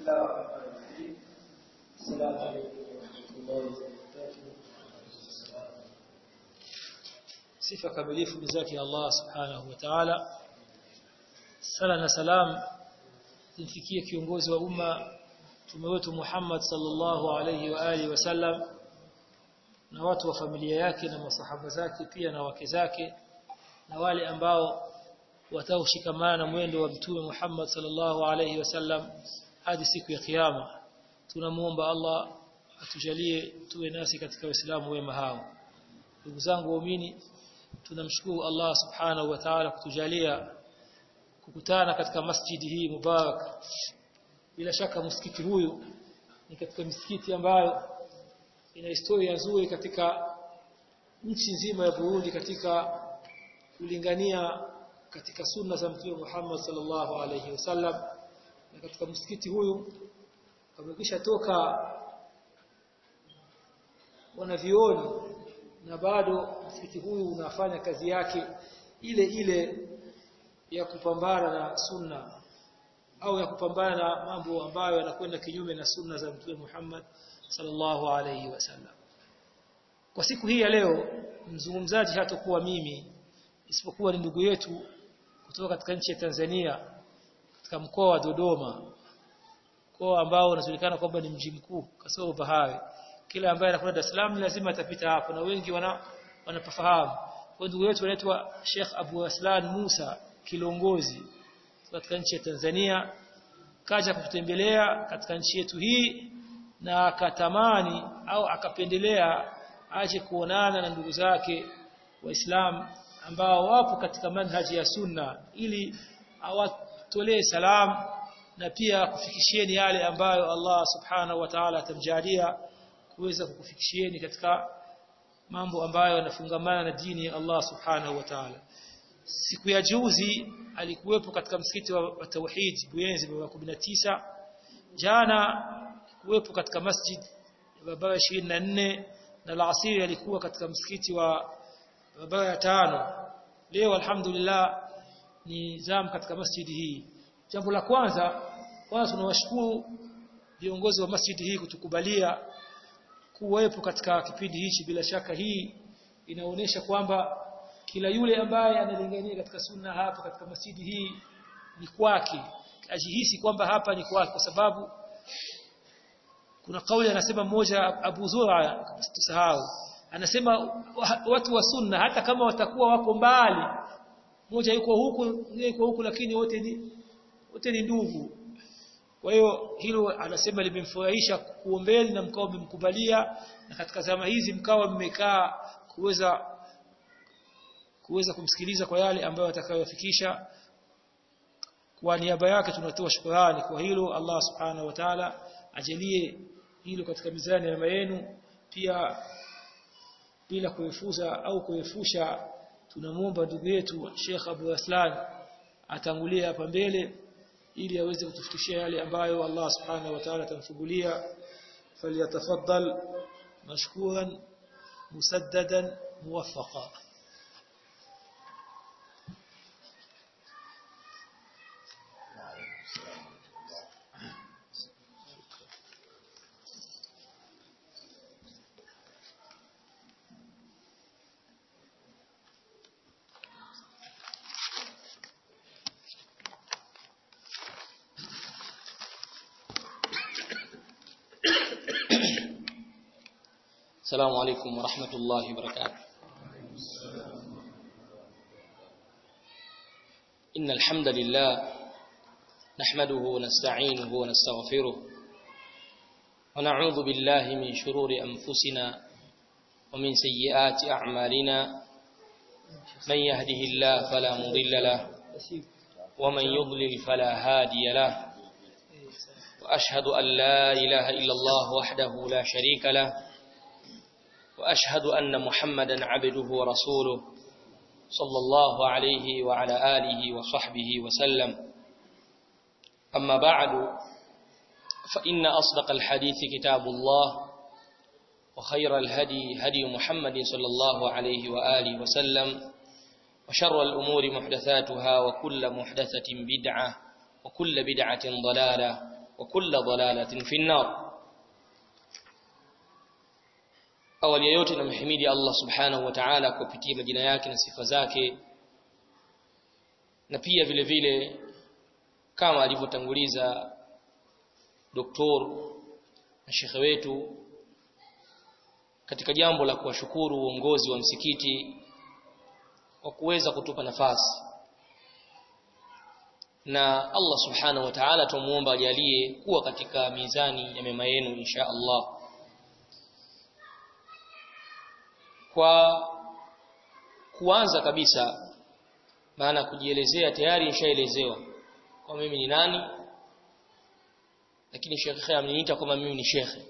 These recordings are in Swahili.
الله الرحمن الرحيم السلام عليكم ورحمة الله وبركاته sifa kamilifu ni zake Allah subhanahu wa ta'ala sala na salam zimfikie kiongozi wa umma mtume wetu Muhammad sallallahu alayhi wa alihi wasallam na watu wa familia yake na masahaba zake pia na wake zake na wale ambao wataoshikamana na mwendo wa mtume Muhammad sallallahu alayhi wasallam hadi siku ya kiyama tunamuomba Allah atujalie tuwe nasi katika Uislamu wema hao ndugu zangu waumini tunamshukuru Allah subhanahu wa ta'ala kutujalia kukutana katika masjidi hii mubarak bila shaka msikiti huyu ni katika misikiti ambayo ina historia nzuri katika nchi nzima ya Burundi katika kulingania katika sunna za Mtume Muhammad sallallahu alayhi wasallam na katika msikiti huyu kamekisha toka wanavioni na bado msikiti huyu unafanya kazi yake ile ile ya kupambana na sunna au ya kupambana na mambo ambayo yanakwenda kinyume na sunna za Mtume Muhammad sallallahu alayhi wasallam. Kwa siku hii ya leo mzungumzaji hatakuwa mimi isipokuwa ni ndugu yetu kutoka katika nchi ya Tanzania katika mkoa wa Dodoma mkoa ambao unajulikana kwamba ni mji mkuu kasoro bahari kila ambaye anakwenda Dar es Salaam lazima atapita hapo na wengi wana wanapafahamu kwa ndugu yetu anaitwa Sheikh Abu Aslan Musa Kilongozi katika nchi ya Tanzania kaja kutembelea katika nchi yetu hii na akatamani au akapendelea aje kuonana na ndugu zake waislamu ambao wapo katika manhaji ya sunna ili awatolee salamu na pia kufikishieni yale ambayo Allah subhanahu wa ta'ala atamjalia kuweza kukufikishieni katika mambo ambayo yanafungamana na dini ya Allah subhanahu wa ta'ala siku ya juzi alikuwepo katika msikiti wa, wa Tauhid Buyenzi baba 19 jana kuwepo katika masjid ya baba 24 na alasiri alikuwa katika msikiti wa baba ya tano leo alhamdulillah ni zam katika masjidi hii jambo la kwanza kwanza tunawashukuru viongozi wa masjidi hii kutukubalia kuwepo katika kipindi hichi bila shaka hii inaonyesha kwamba kila yule ambaye analingania katika sunna hapa katika masjidi hii ni kwake ajihisi kwamba hapa ni kwake kwa sababu kuna kauli anasema mmoja Abu Zura tusahau anasema watu wa sunna hata kama watakuwa wako mbali mmoja yuko huku mwingine yuko huku lakini wote ni wote ni ndugu kwa hiyo hilo anasema limemfurahisha kuombeni na mkao mmemkubalia na katika zama hizi mkao mmekaa kuweza kuweza kumsikiliza kwa yale ambayo atakayofikisha kwa niaba yake tunatoa shukrani kwa hilo Allah subhanahu wa ta'ala ajalie hilo katika mizani ya yenu pia bila kuefuza au kuefusha tunamuomba ndugu yetu Sheikh Abu Aslan atangulie hapa mbele ili aweze kutufikishia yale ambayo Allah subhanahu wa ta'ala atamfungulia falyatafaddal mashkuran musaddadan muwaffaqa السلام عليكم ورحمة الله وبركاته إن الحمد لله نحمده ونستعينه ونستغفره ونعوذ بالله من شرور أنفسنا ومن سيئات أعمالنا من يهده الله فلا مضل له ومن يضلل فلا هادي له وأشهد أن لا إله إلا الله وحده لا شريك له وأشهد أن محمدا عبده ورسوله صلى الله عليه وعلى آله وصحبه وسلم أما بعد فإن أصدق الحديث كتاب الله وخير الهدي هدي محمد صلى الله عليه وآله وسلم وشر الأمور محدثاتها وكل محدثة بدعة وكل بدعة ضلالة وكل ضلالة في النار awali yote namhimidi Allah subhanahu wa ta'ala kupitia majina yake na sifa zake na pia vile vile kama alivyotanguliza doktor na shekhe wetu katika jambo la kuwashukuru uongozi wa msikiti kwa kuweza kutupa nafasi na Allah subhanahu wa ta'ala tumuomba ajalie kuwa katika mizani ya mema yenu insha Allah kwa kuanza kabisa maana kujielezea tayari nishaelezewa kwa mimi ni nani lakini shekhe ameniita kama mimi ni shekhe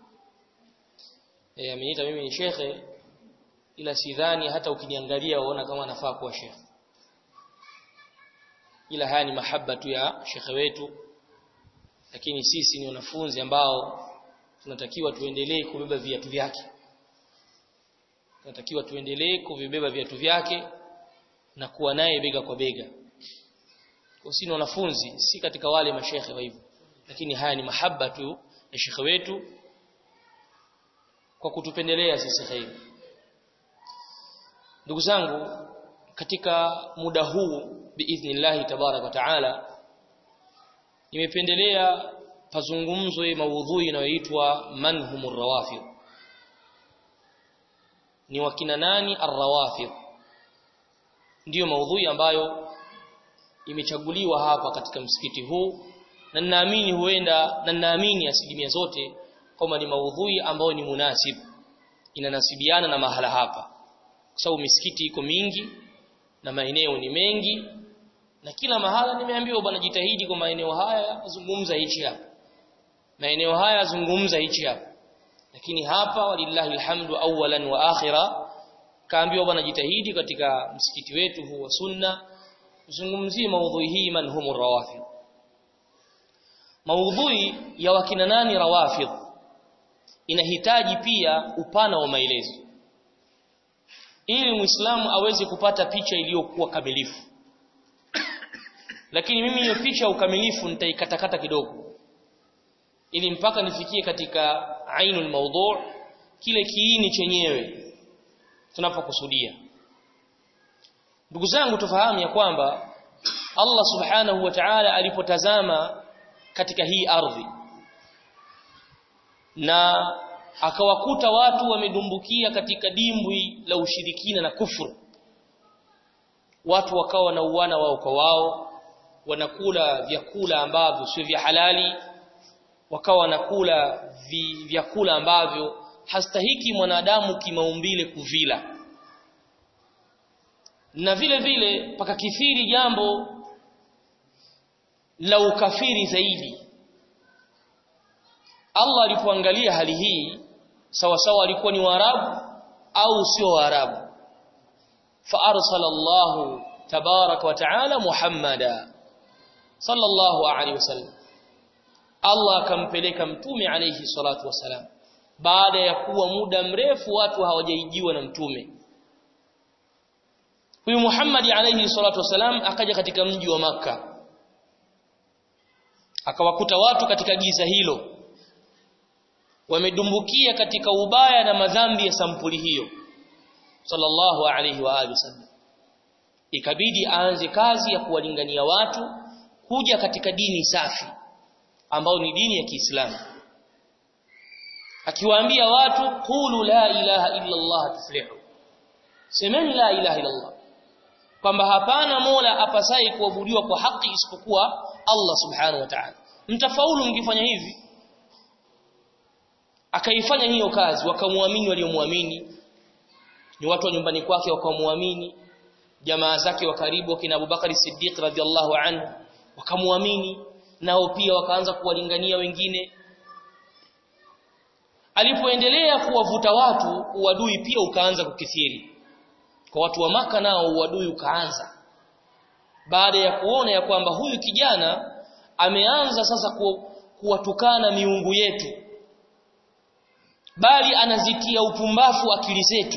eh ameniita mimi ni shekhe ila sidhani hata ukiniangalia uona kama nafaa kuwa shekhe ila haya ni mahaba tu ya shekhe wetu lakini sisi ni wanafunzi ambao tunatakiwa tuendelee kubeba viatu vyake tunatakiwa tuendelee kuvibeba viatu vyake na kuwa naye bega kwa bega kwa sisi wanafunzi si katika wale mashekhe wa hivyo lakini haya ni mahaba tu ya shekhe wetu kwa kutupendelea sisi khairi ndugu zangu katika muda huu biidhnillah tabarak wa taala nimependelea pazungumzwe maudhui inayoitwa manhumur rawafid ni wakina nani arrawafid ndiyo maudhui ambayo imechaguliwa hapa katika msikiti huu na ninaamini huenda na ninaamini asilimia zote kwamba ni maudhui ambayo ni munasib inanasibiana na mahala hapa kwa sababu misikiti iko mingi na maeneo ni mengi na kila mahala nimeambiwa bwana jitahidi kwa maeneo haya zungumza hichi hapa maeneo haya zungumza hichi hapa lakini hapa walillahi alhamdu awalan wa akhira kaambiwa bwana jitahidi katika msikiti wetu huu wa sunna zungumzie maudhui hii manhumur rawafid maudhui ya wakina nani rawafid inahitaji pia upana wa maelezo ili muislamu aweze kupata picha iliyokuwa kamilifu lakini mimi hiyo picha ya ukamilifu nitaikatakata kidogo ili mpaka nifikie katika ainul mawdu' kile kiini chenyewe tunapokusudia ndugu zangu tufahamu ya kwamba Allah subhanahu wa ta'ala alipotazama katika hii ardhi na akawakuta watu wamedumbukia katika dimbwi la ushirikina na kufuru watu wakawa wanauana wao kwa wao wanakula vyakula ambavyo sio vya halali wakawa wanakula vi, vyakula ambavyo hastahiki mwanadamu kimaumbile kuvila na vile vile pakakithiri jambo la ukafiri zaidi Allah alipoangalia hali hii sawa sawa alikuwa ni Waarabu au sio Waarabu fa arsala Allah tabarak wa taala Muhammada sallallahu alaihi wasallam Allah akampeleka mtume alayhi salatu wasalam baada ya kuwa muda mrefu watu hawajaijiwa na mtume huyu Muhammad alayhi salatu wasalam akaja katika mji wa maka akawakuta watu katika giza hilo wamedumbukia katika ubaya na madhambi ya sampuli hiyo sallallahu alayhi wa alihi wasallam ikabidi aanze kazi ya kuwalingania watu kuja katika dini safi ambao ni dini ya Kiislamu akiwaambia watu qulu la ilaha illa Allah tuflihu semeni la ilaha illa Allah kwamba hapana mola apasai kuabudiwa kwa haki isipokuwa Allah subhanahu wa ta'ala mtafaulu mkifanya hivi akaifanya hiyo kazi wakamwamini waliomwamini ni watu wa nyumbani kwake wakamwamini jamaa zake wa karibu kina Abubakar Siddiq radhiallahu anhu wakamwamini nao pia wakaanza kuwalingania wengine alipoendelea kuwavuta watu uadui pia ukaanza kukithiri kwa watu wa maka nao uadui ukaanza baada ya kuona ya kwamba huyu kijana ameanza sasa ku, kuwatukana miungu yetu bali anazitia upumbafu akili zetu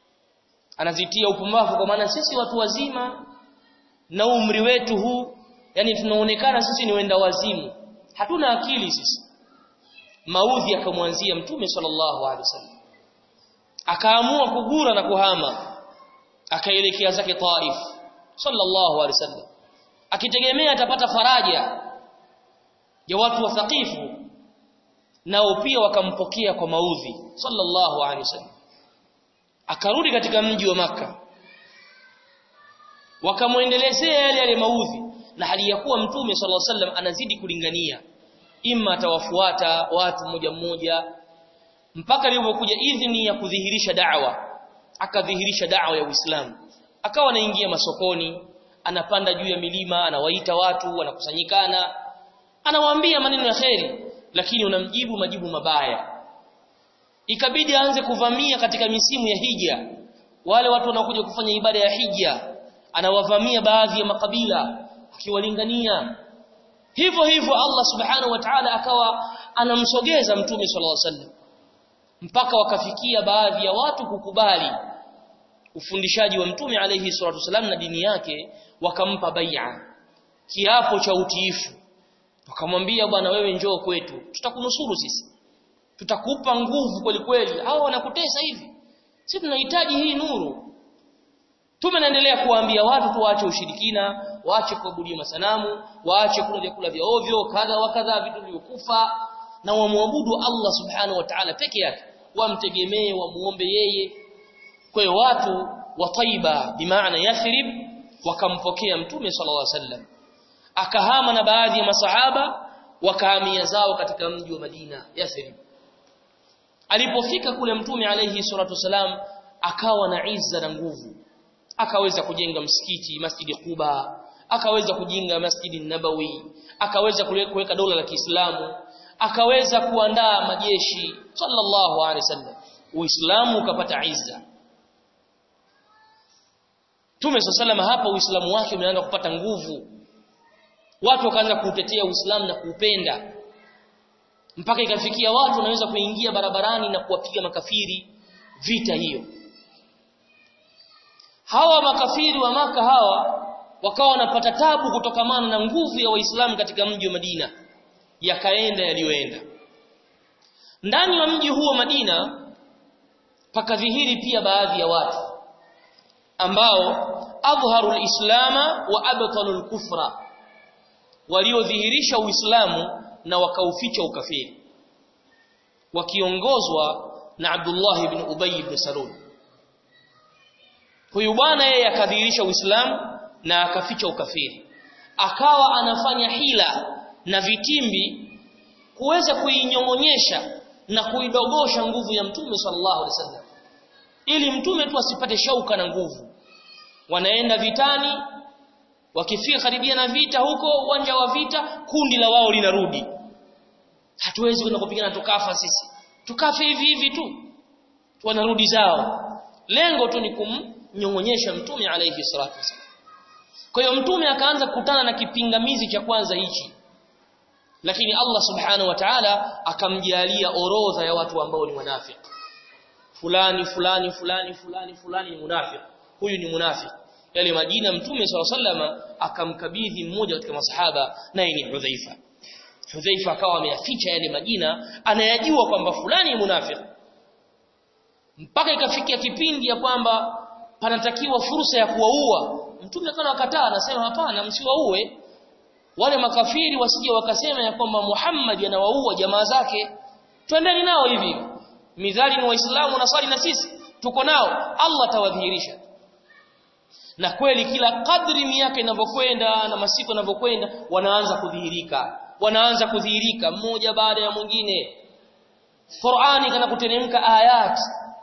anazitia upumbavu kwa maana sisi watu wazima na umri wetu huu yani tunaonekana sisi ni wenda wazimu hatuna akili sisi maudhi akamwanzia mtume sallallahu alaihi wasallam akaamua kugura na kuhama akaelekea zake Taif sallallahu alaihi wasallam akitegemea atapata faraja ya watu wa Thaqifu nao pia wakampokea kwa maudhi sallallahu alaihi wasallam akarudi katika mji wa maka wakamwendelezea yale yale maudhi na hali ya kuwa mtume sallallahu alaihi wasallam anazidi kulingania imma atawafuata watu mmoja mmoja mpaka ilipokuja idhini ya kudhihirisha da'wa akadhihirisha da'wa ya Uislamu akawa anaingia masokoni anapanda juu ya milima anawaita watu wanakusanyikana anawaambia maneno ya kheri lakini unamjibu majibu mabaya ikabidi aanze kuvamia katika misimu ya hija wale watu wanaokuja kufanya ibada ya hija anawavamia baadhi ya makabila akiwalingania hivyo hivyo Allah subhanahu wa ta'ala akawa anamsogeza mtume sallallahu alaihi wasallam mpaka wakafikia baadhi ya watu kukubali ufundishaji wa mtume alayhi salatu wasallam na dini yake wakampa bai'a kiapo cha utiifu wakamwambia bwana wewe njoo kwetu tutakunusuru sisi tutakupa nguvu kweli kweli hao wanakutesa hivi sisi tunahitaji hii nuru Tumeendelea kuwaambia watu tuache ushirikina, waache kuabudia masanamu, waache kula vyakula vya ovyo, kadha wa kadha vitu vilivyokufa na wamwabudu Allah Subhanahu wa Ta'ala peke yake, wamtegemee, wamuombe yeye. Kwa hiyo watu wa Taiba bimaana Yathrib wakampokea Mtume sallallahu alaihi wasallam. Akahama na baadhi ya masahaba wakahamia zao katika mji wa Madina Yathrib. Alipofika kule Mtume alayhi salatu wasalam akawa na izza na nguvu akaweza kujenga msikiti Masjidi Quba akaweza kujenga Masjidi Nabawi akaweza kuweka dola la Kiislamu akaweza kuandaa majeshi sallallahu alaihi wasallam Uislamu ukapata izza Tume sallallahu hapa Uislamu wake umeanza kupata nguvu watu wakaanza kuutetea Uislamu na kuupenda mpaka ikafikia watu wanaweza kuingia barabarani na kuwapiga makafiri vita hiyo hawa makafiri wa maka hawa wakawa wanapata tabu kutokamana na nguvu ya waislamu katika mji wa Madina yakaenda yaliyoenda ndani ya mji huo Madina pakadhihiri pia baadhi ya watu ambao adhharu alislama wa abtalu alkufra waliodhihirisha uislamu na wakauficha ukafiri wakiongozwa na Abdullah ibn Ubay ibn Salul huyu bwana yeye akadhihirisha Uislamu na akaficha ukafiri akawa anafanya hila na vitimbi kuweza kuinyongonyesha na kuidogosha nguvu ya mtume sallallahu alaihi wasallam ili mtume tu asipate shauka na nguvu wanaenda vitani wakifika karibia na vita huko uwanja wa vita kundi la wao linarudi hatuwezi kwenda kupigana tukafa sisi tukafe hivi hivi tu wanarudi zao lengo tu ni kumnyongonyesha mtume alayhi salatu wasallam kwa hiyo mtume akaanza kukutana na kipingamizi cha kwanza hichi lakini Allah subhanahu wa ta'ala akamjalia orodha ya watu ambao ni wanafiki fulani fulani fulani fulani fulani ni munafiki huyu ni munafiki yale majina mtume SAW akamkabidhi mmoja katika masahaba naye ni Hudhaifa Hudhaifa akawa ameyaficha yale majina anayajua kwamba fulani ni munafiki mpaka ikafikia kipindi ya kwamba panatakiwa fursa ya kuwaua mtume akawa akataa anasema hapana msiwaue wale makafiri wasije wakasema ya kwamba Muhammad anawaua jamaa zake twendeni nao hivi midhali ni waislamu na swali na sisi tuko nao Allah tawadhihirisha na kweli kila kadri miaka inavyokwenda na masiku yanavyokwenda wanaanza kudhihirika wanaanza kudhihirika mmoja baada ya mwingine Qur'ani kana kuteremka ayat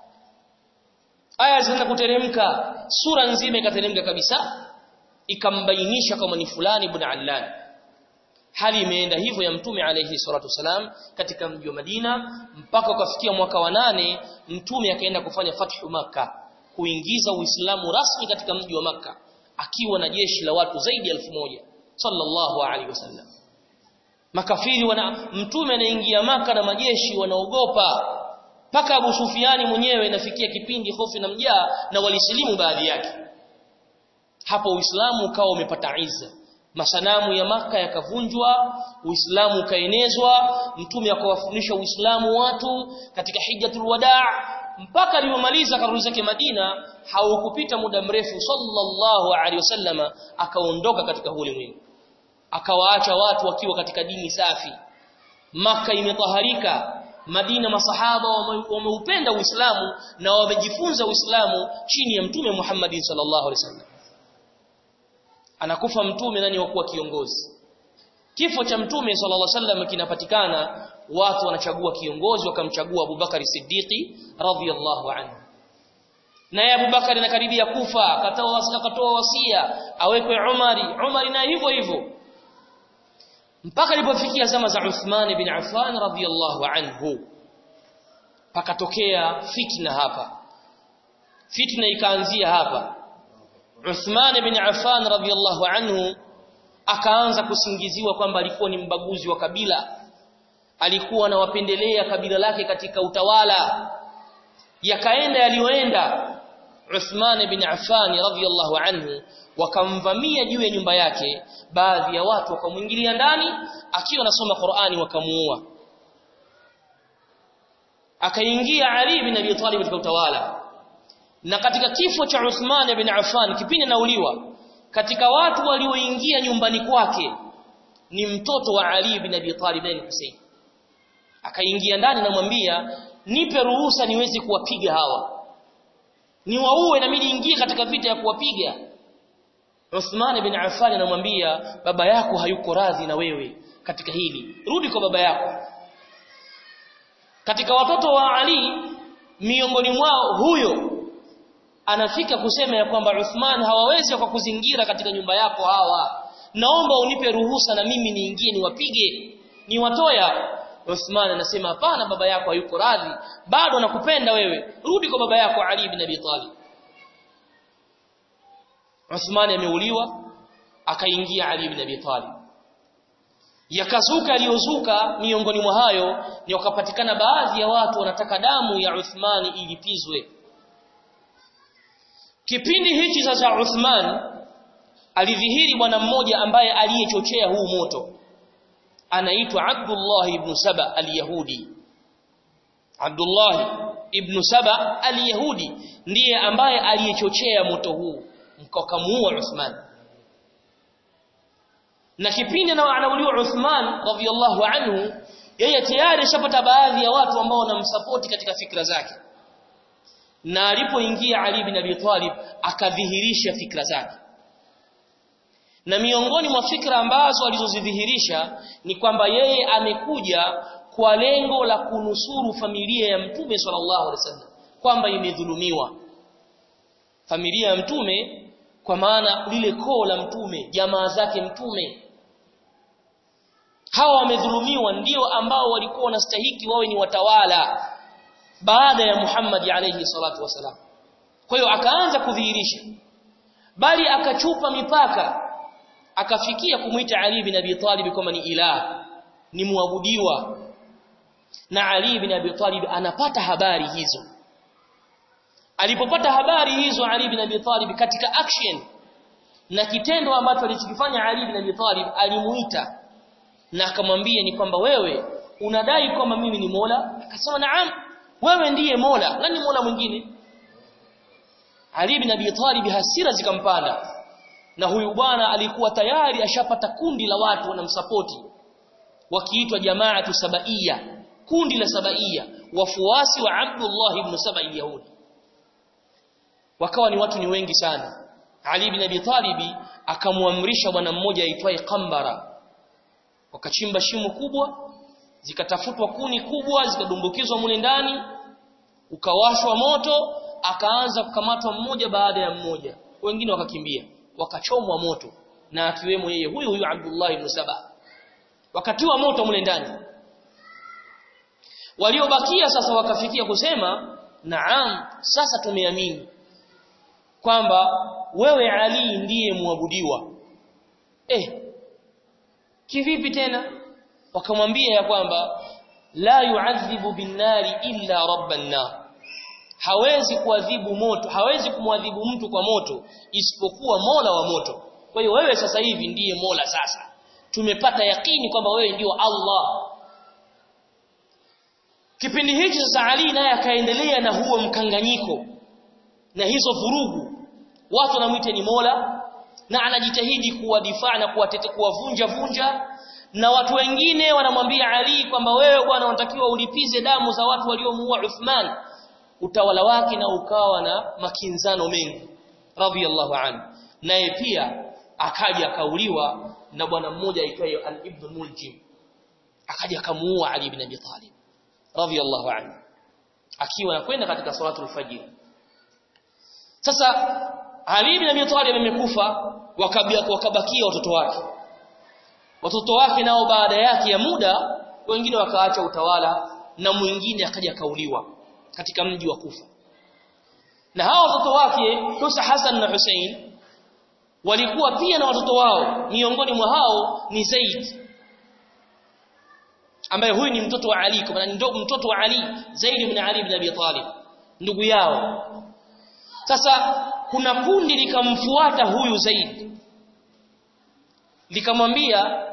aya zinaanza kuteremka sura nzima ikateremka kabisa ikambainisha kama ni fulani ibn Allan hali imeenda hivyo ya mtume alayhi salatu wasalam katika mji wa Madina mpaka ukafikia mwaka wa nane mtume akaenda kufanya fathu maka kuingiza Uislamu rasmi katika mji wa maka akiwa na jeshi la watu zaidi ya elfu moja sallallahu alaihi wasallam makafiri wana mtume anaingia maka na majeshi wanaogopa mpaka Abu Sufiani mwenyewe inafikia kipindi hofu na mjaa na walisilimu baadhi yake hapo Uislamu ukawa umepata izza masanamu ya maka yakavunjwa uislamu ukaenezwa mtume akawafundisha uislamu watu katika hijjatul wadaa mpaka alipomaliza karudi zake Madina haukupita muda mrefu sallallahu alaihi wasallama akaondoka katika ulimwengu akawaacha watu wakiwa katika dini safi maka imetaharika Madina masahaba wameupenda Uislamu na wamejifunza Uislamu chini ya Mtume Muhammad sallallahu alaihi wasallam. Anakufa mtume nani wa kuwa kiongozi? Kifo cha Mtume sallallahu alaihi wasallam kinapatikana watu wanachagua kiongozi wakamchagua Abubakari Siddiqi radhiyallahu anhu. Naye Abubakari anakaribia kufa akatoa wasia akatoa wasia awekwe Umari, Umari na hivyo hivyo mpaka ilipofikia zama za Uthman bin Affan radhiyallahu anhu pakatokea fitna hapa fitna ikaanzia hapa Uthman bin Affan radhiyallahu anhu akaanza kusingiziwa kwamba alikuwa ni mbaguzi wa kabila alikuwa anawapendelea kabila lake katika utawala yakaenda yaliyoenda Uthman bin Affan radhiyallahu anhu wakamvamia juu ya nyumba yake baadhi ya watu wakamwingilia ndani akiwa anasoma Qur'ani wakamuua akaingia Ali bin Abi Talib katika utawala na katika kifo cha Uthman bin Affan kipindi nauliwa katika watu walioingia nyumbani kwake ni mtoto wa Ali bin Abi Talib bin Hussein akaingia ndani namwambia nipe ruhusa niweze kuwapiga hawa niwaue na mimi niingie katika vita ya kuwapiga Uthman bin Affan anamwambia baba yako hayuko radhi na wewe katika hili rudi kwa baba yako katika watoto wa Ali miongoni mwao huyo anafika kusema ya kwamba Uthman hawawezi kwa kuzingira katika nyumba yako hawa naomba unipe ruhusa na mimi niingie niwapige niwatoya Uthman anasema hapana baba yako hayuko radhi bado anakupenda wewe rudi kwa baba yako Ali bin Abi Talib Uthman ameuliwa akaingia Ali bin Abi Talib yakazuka aliyozuka miongoni mwa hayo ni wakapatikana baadhi ya watu wanataka damu ya Uthman ilipizwe kipindi hichi sasa Uthman alidhihiri bwana mmoja ambaye aliyechochea huu moto anaitwa Abdullah ibn Saba al-Yahudi Abdullah ibn Saba al-Yahudi ndiye ambaye aliyechochea moto huu mkakamuua Uthman na kipindi anauliwa Uthman radhiyallahu anhu yeye tayari ashapata baadhi ya watu ambao wanamsupport katika fikra zake na alipoingia Ali bin Abi Talib akadhihirisha fikra zake na miongoni mwa fikra ambazo alizozidhihirisha ni kwamba yeye amekuja kwa lengo la kunusuru familia ya Mtume sallallahu alaihi wasallam kwamba imedhulumiwa familia ya Mtume kwa maana lile koo la Mtume jamaa zake Mtume hawa wamedhulumiwa ndio ambao walikuwa wanastahiki wawe ni watawala baada ya Muhammad alayhi salatu wasalam kwa hiyo akaanza kudhihirisha bali akachupa mipaka akafikia kumuita Ali bin Abi Talib kama ni ilah ni muabudiwa na Ali bin Abi Talib anapata habari hizo alipopata habari hizo Ali bin Abi Talib katika action na kitendo ambacho alichokifanya Ali bin Abi Talib alimuita na akamwambia ni kwamba wewe unadai kwamba mimi ni Mola akasema naam wewe ndiye Mola nani Mola mwingine Ali bin Abi Talib hasira zikampanda na huyu bwana alikuwa tayari ashapata kundi la watu wanamsapoti wakiitwa jamaatu sabaiya kundi la sabaiya wafuasi wa Abdullah ibn Sabai Yahudi wakawa ni watu ni wengi sana Ali bin Abi Talib akamwamrisha bwana mmoja aitwaye Qambara wakachimba shimo kubwa zikatafutwa kuni kubwa zikadumbukizwa mule ndani ukawashwa moto akaanza kukamatwa mmoja baada ya mmoja wengine wakakimbia wakachomwa moto na akiwemo yeye huyu huyu Abdullah ibn Saba wakatiwa moto mule ndani waliobakia sasa wakafikia kusema naam sasa tumeamini kwamba wewe Ali ndiye muabudiwa eh kivipi tena wakamwambia ya kwamba la yu'adhibu bin-nari illa rabban nar hawezi kuadhibu moto hawezi kumwadhibu mtu kwa moto isipokuwa Mola wa moto kwa hiyo wewe sasa hivi ndiye Mola sasa tumepata yakini kwamba wewe ndio Allah kipindi hicho sasa Ali naye akaendelea na huo mkanganyiko na hizo vurugu watu wanamuita ni Mola na anajitahidi kuwadifaa na kuwatete kuwavunja vunja na watu wengine wanamwambia Ali kwamba wewe bwana unatakiwa ulipize damu za watu waliomuua Uthman utawala wake na ukawa na makinzano mengi radhiyallahu anhu naye pia akaja akauliwa na bwana mmoja aitwaye al-Ibn Muljim akaja akamuua Ali ibn Abi Talib radhiyallahu anhu akiwa anakwenda katika salatul fajr sasa Ali ibn Abi Talib amekufa wakabakia watoto wake watoto wake nao baada yake ya muda wengine wakaacha utawala na mwingine akaja kauliwa katika mji wa Kufa na hao watoto wake Husa Hassan na Hussein walikuwa pia na watoto wao miongoni mwa hao ni Zaid ambaye huyu ni mtoto wa Ali kwa maana ndio mtoto wa Ali Zaid ibn Ali ibn Abi Talib ndugu yao sasa kuna kundi likamfuata huyu Zaid likamwambia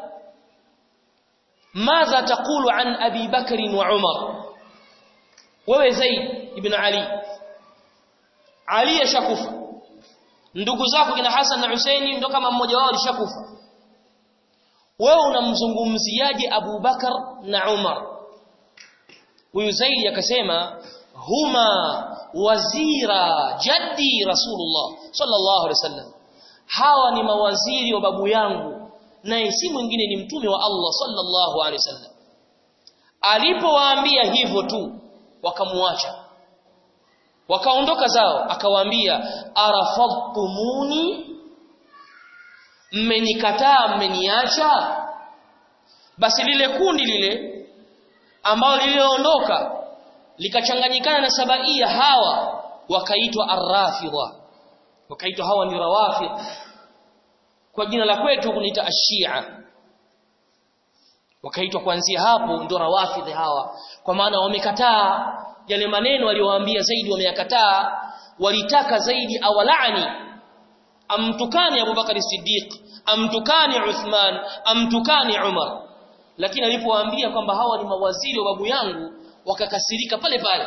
madha taqulu an Abi Bakr wa Umar wewe Zaid ibn Ali Ali yashakufa ndugu zako kina Hassan na Husaini ndio kama mmoja wao alishakufa wewe unamzungumziaje Abu Bakar na Umar huyu Zaid akasema huma wazira jaddi Rasulullah sallallahu alaihi wasallam hawa ni mawaziri wa babu yangu naye si mwingine ni mtume wa Allah sallallahu alaihi wasallam alipowaambia hivyo tu wakamuacha wakaondoka zao akawaambia arafadtumuni mmenikataa mmeniacha basi lile kundi lile ambalo liliondoka likachanganyikana na sabaia hawa wakaitwa arrafidha wakaitwa hawa ni rawafid kwa jina la kwetu kuniita ashia wakaitwa kuanzia hapo ndio rawafidh hawa kwa maana wamekataa yale maneno aliyowaambia zaidi wameyakataa walitaka zaidi awalaani amtukani Abu Bakar Siddiq amtukani Uthman amtukani Umar lakini alipowaambia kwamba hawa ni mawaziri wa babu yangu wakakasirika pale pale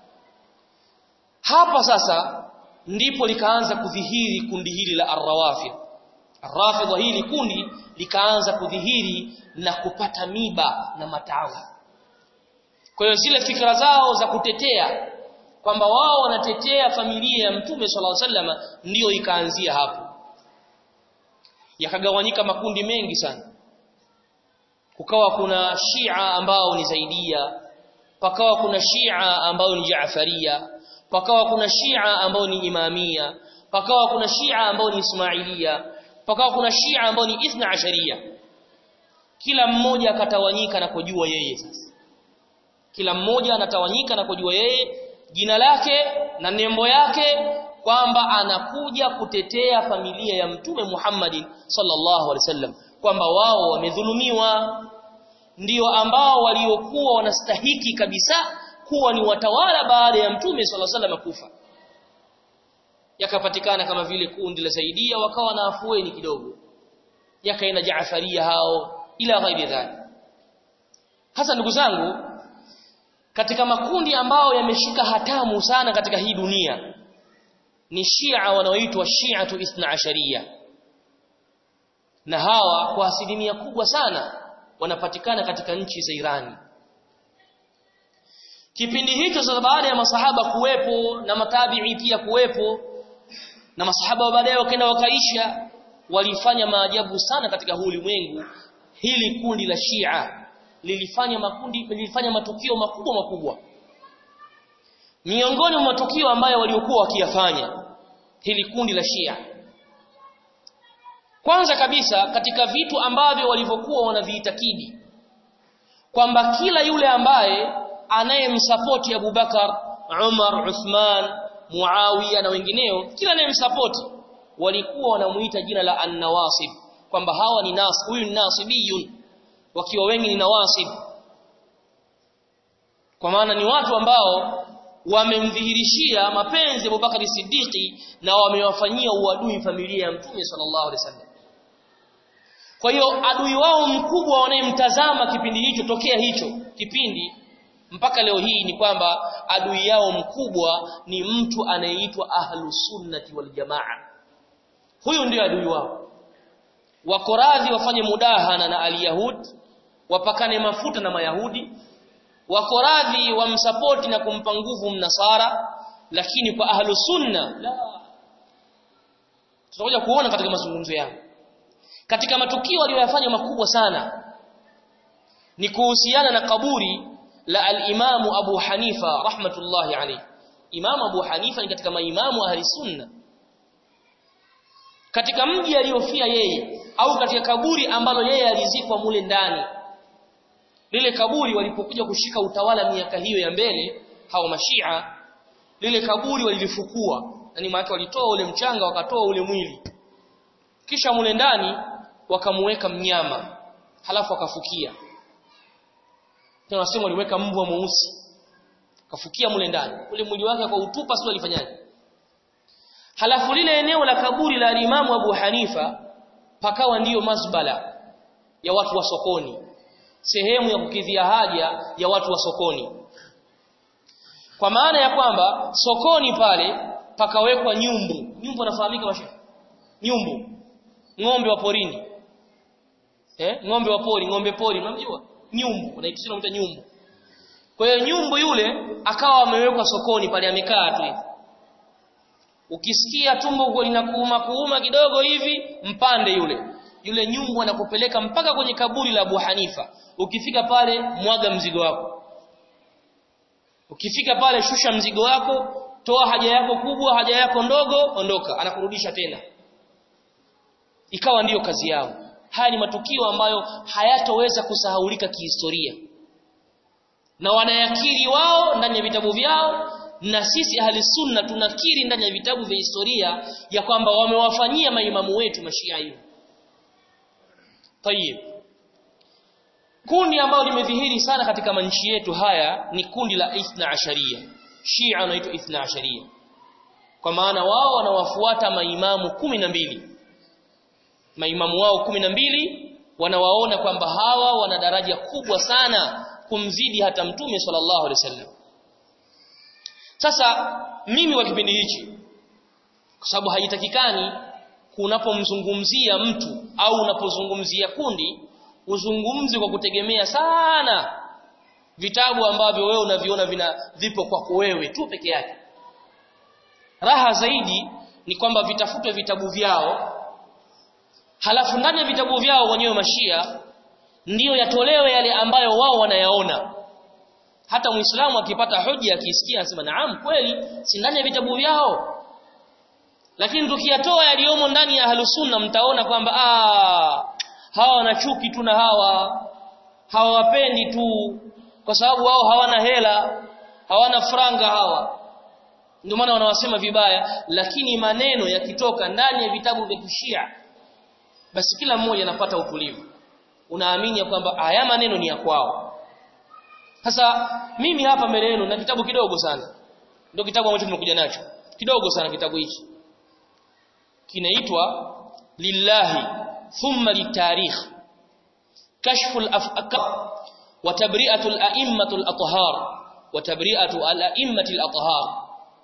hapa sasa ndipo likaanza kudhihiri kundi hili la arrawafid arrafidha hili kundi likaanza kudhihiri na kupata miba na matawi kwa hiyo zile fikra zao za kutetea kwamba wao wanatetea familia ya mtume sallallahu alaihi wasallam ndiyo ikaanzia hapo yakagawanyika makundi mengi sana kukawa kuna Shia ambao ni Zaidia pakawa kuna Shia ambao ni Jaafaria pakawa kuna Shia ambao ni Imamia pakawa kuna Shia ambao ni Ismailia pakawa kuna Shia ambao ni Ithna Asharia kila mmoja akatawanyika na kujua yeye sasa kila mmoja anatawanyika na kujua yeye jina lake na nembo yake kwamba anakuja kutetea familia ya mtume Muhammadin sallallahu alaihi wasallam kwamba wao wamedhulumiwa ndio ambao waliokuwa wanastahiki kabisa kuwa ni watawala baada ya mtume sallallahu alaihi wasallam kufa yakapatikana kama vile kundi la Zaidia wakawa na afueni kidogo yakaenda Jaafaria hao ila ghairi dhalik hasa ndugu zangu katika makundi ambao yameshika hatamu sana katika hii dunia ni Shia wanaoitwa Shi'atu Ithna Asharia na hawa kwa asilimia kubwa sana wanapatikana katika nchi za Irani kipindi hicho sasa baada ya masahaba kuwepo na matabi'i pia kuwepo na masahaba baadaye wakaenda wakaisha walifanya maajabu sana katika huu ulimwengu hili kundi la Shia lilifanya makundi lilifanya matukio makubwa makubwa miongoni mwa matukio ambayo waliokuwa wakiyafanya hili kundi la Shia kwanza kabisa katika vitu ambavyo walivyokuwa wanaviitakidi kwamba kila yule ambaye anayemsapoti Abu Bakar, Umar, Uthman, Muawiya na wengineo kila anayemsapoti walikuwa wanamuita jina la an-nawasib kwamba hawa ni nas huyu ni nasibiyun wakiwa wengi ni nawasib kwa maana ni watu ambao wamemdhihirishia mapenzi ya Abubakar Siddiqi na wamewafanyia uadui familia ya Mtume sallallahu alaihi wasallam kwa hiyo adui wao mkubwa wanayemtazama kipindi hicho tokea hicho kipindi mpaka leo hii ni kwamba adui yao mkubwa ni mtu anayeitwa ahlu sunnati wal jamaa huyu ndio adui wao wako radhi wafanye mudahana na alyahud wapakane mafuta na mayahudi wako radhi wamsapoti na kumpa nguvu mnasara lakini kwa ahlu sunna la tutakuja kuona katika mazungumzo yao katika matukio aliyoyafanya makubwa sana ni kuhusiana na kaburi la al-Imam Abu Hanifa rahmatullahi alayhi Imam Abu Hanifa ni katika maimamu ahli sunna katika mji aliyofia yeye au katika kaburi ambalo yeye alizikwa mule ndani lile kaburi walipokuja kushika utawala miaka hiyo ya mbele hao mashia lile kaburi walilifukua yani maana walitoa ule mchanga wakatoa ule mwili kisha mule ndani wakamuweka mnyama halafu akafukia tena wasema waliweka mbwa mweusi kafukia mule ndani ule mwili wake kwa utupa sio alifanyaje halafu lile eneo la kaburi la Imamu Abu Hanifa pakawa ndiyo mazbala ya watu wa sokoni sehemu ya kukidhia haja ya watu wa sokoni kwa maana ya kwamba sokoni pale pakawekwa nyumbu nyumbu anafahamika mashehe nyumbu ng'ombe wa porini eh ng'ombe wa pori ng'ombe pori unamjua nyumbu unaikisema mta nyumbu kwa hiyo nyumbu yule akawa amewekwa sokoni pale amekaa tu hivi ukisikia tumbo huko linakuuma kuuma kidogo hivi mpande yule yule nyumbu anakupeleka mpaka kwenye kaburi la Abu Hanifa ukifika pale mwaga mzigo wako ukifika pale shusha mzigo wako toa haja yako kubwa haja yako ndogo ondoka anakurudisha tena ikawa ndiyo kazi yao haya ni matukio ambayo hayatoweza kusahaulika kihistoria na wanayakiri wao ndani ya vitabu vyao na sisi ahli sunna tunakiri ndani ya vitabu vya historia ya kwamba wamewafanyia maimamu wetu mashia hiyo tayib kundi ambalo limedhihiri sana katika manchi yetu haya ni kundi la ithna asharia shia wanaitwa ithna asharia kwa maana wao wanawafuata maimamu kumi na mbili maimamu wao kumi na mbili wanawaona kwamba hawa wana daraja kubwa sana kumzidi hata mtume sallallahu alaihi wasallam sasa mimi kwa kipindi hichi kwa sababu haitakikani kunapomzungumzia mtu au unapozungumzia kundi uzungumzi kwa kutegemea sana vitabu ambavyo wewe unaviona vina vipo kwako wewe tu peke yake raha zaidi ni kwamba vitafutwe vitabu vyao halafu ndani ya vitabu vyao wenyewe mashia ndiyo yatolewe yale ambayo wao wanayaona hata muislamu akipata hoja akisikia anasema naam kweli si ndani ya vitabu vyao lakini tukiyatoa yaliyomo ndani ya ahlusunna mtaona kwamba ah hawa wana chuki tu na hawa hawawapendi tu kwa sababu wao hawana hela hawana franga hawa ndio maana wanawasema vibaya lakini maneno yakitoka ndani ya vitabu vya kishia basi kila mmoja anapata utulivu unaamini kwamba haya maneno ni ya kwao sasa mimi hapa mbele yenu na kitabu kidogo sana ndio kitabu ambacho tumekuja nacho kidogo sana kitabu hichi kinaitwa lillahi thumma litarikh kashfu al-afaq wa tabri'atu al-a'immatu al-athhar wa tabri'atu al-a'immati al-athhar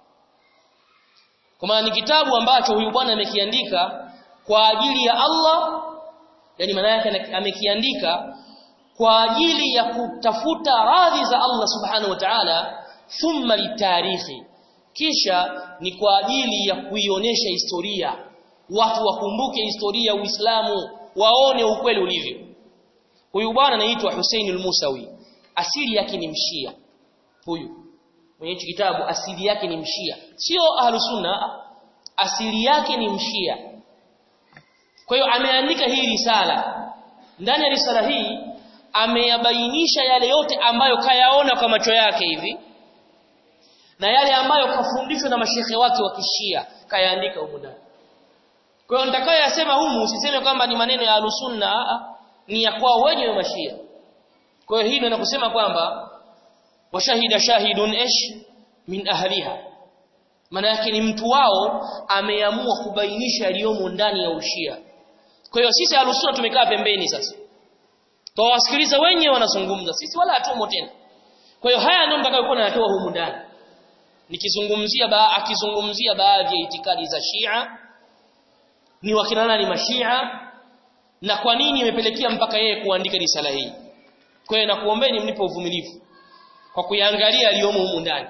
kama ni kitabu ambacho huyu bwana amekiandika kwa ajili ya Allah yani maana yake amekiandika kwa ajili ya kutafuta radhi za Allah subhanahu wa ta'ala thumma litarikhi kisha ni kwa ajili ya kuionyesha historia watu wakumbuke historia ya Uislamu waone ukweli ulivyo huyu bwana anaitwa Hussein al-Musawi asili yake ni mshia huyu mwenye kitabu asili yake ni mshia sio ahlusunna asili yake ni mshia kwa hiyo ameandika hii risala ndani ya risala hii ameyabainisha yale yote ambayo kayaona kwa macho yake hivi na yale ambayo kafundishwa na mashehe wake wa kishia kayaandika huko ndani kwa hiyo nitakayoyasema humu usiseme kwamba ni maneno ya alusunna ni ya kwao wenyewe mashia kwa hiyo hii ndio nakusema kwamba washahida shahidun ish min ahliha maana yake ni mtu wao ameamua kubainisha yaliyomo ndani ya ushia kwa hiyo sisi alusuna tumekaa pembeni sasa tawasikiliza wenyewe wanazungumza sisi wala hatumo tena kwa hiyo haya ndio nitakayokuwa nayatoa humu ndani nikizungumzia ba akizungumzia baadhi ya itikadi za Shia ni wakina nani mashia na kwa nini imepelekea mpaka yeye kuandika risala hii kwa hiyo nakuombeni mnipe uvumilivu kwa kuyaangalia aliyomo humu ndani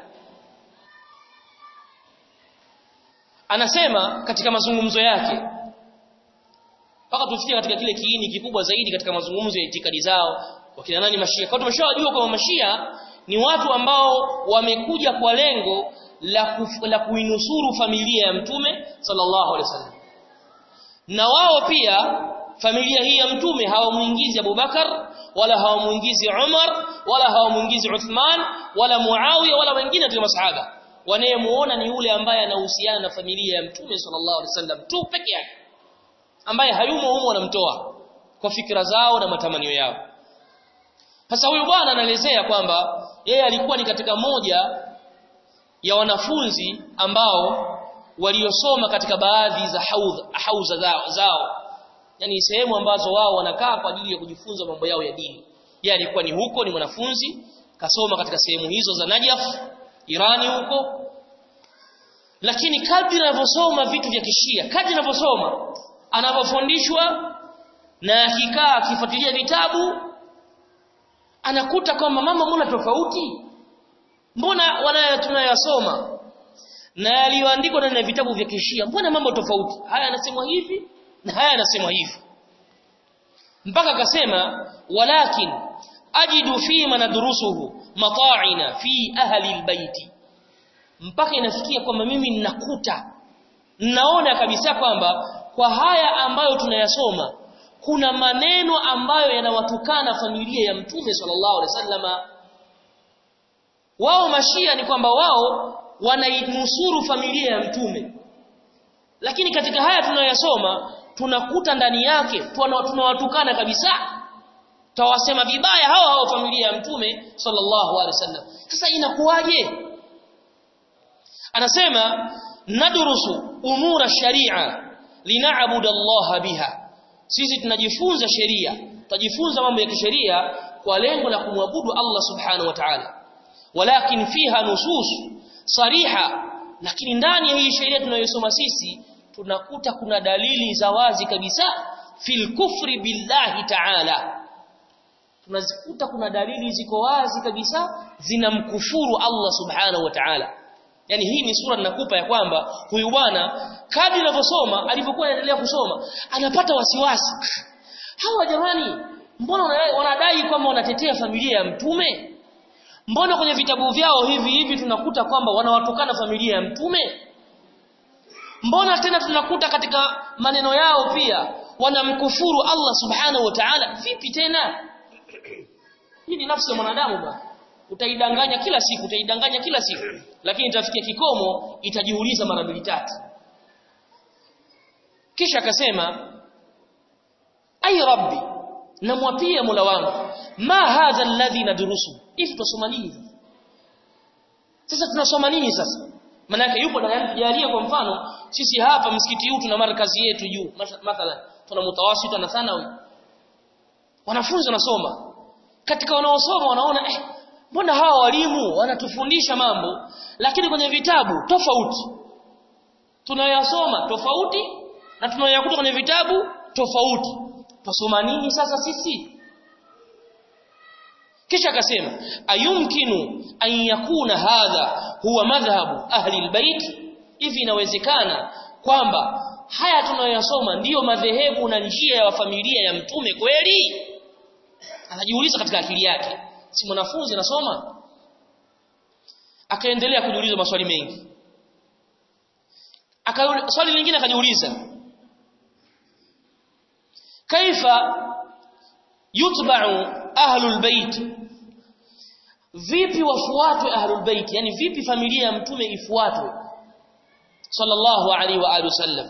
anasema katika mazungumzo yake mpaka tufikie katika kile kiini kikubwa zaidi katika mazungumzo ya itikadi zao wakina nani mashia kwa tumeshawajua kwamba mashia ni watu ambao wamekuja kwa lengo la, kuf, la kuinusuru familia ya mtume sallallahu alaihi wasallam na wao pia familia hii ya mtume hawamuingizi Abubakar wala hawamuingizi Umar wala hawamuingizi Uthman wala Muawiya wala wengine katika masahaba wanayemuona ni yule ambaye anahusiana na familia ya mtume sallallahu alaihi wasallam tu peke yake ambaye hayumo humo wanamtoa kwa fikra zao na matamanio yao sasa huyu bwana anaelezea kwamba yeye alikuwa ni katika moja ya wanafunzi ambao waliosoma katika baadhi za haudha, hauza zao, zao yani sehemu ambazo wao wanakaa kwa ajili ya kujifunza mambo yao ya dini yeye alikuwa ni huko ni mwanafunzi kasoma katika sehemu hizo za Najaf Irani huko lakini kadri anavyosoma vitu vya kishia kadri anavyosoma anavyofundishwa na akikaa akifuatilia vitabu anakuta kwamba mama mbona tofauti mbona wanayo tunayasoma na yaliyoandikwa ndani ya vitabu vya kishia mbona mambo tofauti haya yanasemwa hivi na haya yanasemwa hivi mpaka akasema walakin ajidu fi man nadrusuhu mata'ina fi ahli albayti mpaka inafikia kwamba mimi ninakuta ninaona kabisa kwamba kwa haya ambayo tunayasoma kuna maneno ambayo yanawatukana familia ya mtume sallallahu alaihi wasallama wao mashia ni kwamba wao wanainusuru familia ya mtume lakini katika haya tunayoyasoma tunakuta ndani yake tunawatukana kabisa tawasema vibaya hao hao familia ya mtume sallallahu alaihi wasallam sasa inakuwaje anasema nadrusu umura sharia linaabudu Allah biha sisi tunajifunza sheria tutajifunza mambo ya kisheria kwa lengo la kumwabudu Allah subhanahu wa ta'ala walakin fiha nusus sariha lakini ndani ya hii sheria tunayosoma sisi tunakuta kuna dalili za wazi kabisa fil kufri billahi ta'ala tunazikuta kuna dalili ziko wazi kabisa zinamkufuru Allah subhanahu wa ta'ala yani hii ni sura ninakupa ya kwamba huyu bwana kadri anavyosoma alipokuwa anaendelea kusoma anapata wasiwasi hawa jamani mbona wanadai kwamba wanatetea familia ya mtume mbona kwenye vitabu vyao hivi hivi tunakuta kwamba wanawatukana familia ya mtume mbona tena tunakuta katika maneno yao pia wanamkufuru Allah subhanahu wa ta'ala vipi tena hii ni nafsi ya mwanadamu bwana utaidanganya kila siku utaidanganya kila siku lakini itafikia kikomo itajiuliza mara mbili tatu kisha akasema ay rabbi namwapia mola wangu ma hadha alladhi nadrusu hivi tusoma nini sasa tunasoma nini sasa maana yupo jalia kwa mfano sisi hapa msikiti huu tuna markazi yetu juu mathalan tuna mutawasita na thanawi wanafunzi wanasoma katika wanaosoma wanaona eh mbona hawa walimu wanatufundisha mambo lakini kwenye vitabu tofauti tunayasoma tofauti na tunayakuta kwenye vitabu tofauti tusoma nini sasa sisi kisha akasema ayumkinu an yakuna hadha huwa madhhabu ahli albayt hivi inawezekana kwamba haya tunayoyasoma ndiyo madhehebu na njia ya familia ya mtume kweli anajiuliza katika akili yake si mwanafunzi anasoma akaendelea kujiuliza maswali mengi aka swali lingine akajiuliza kaifa yutba'u ahlul bait vipi wafuatwe ahlul bait yani vipi familia ya mtume ifuatwe sallallahu alaihi wa alihi wasallam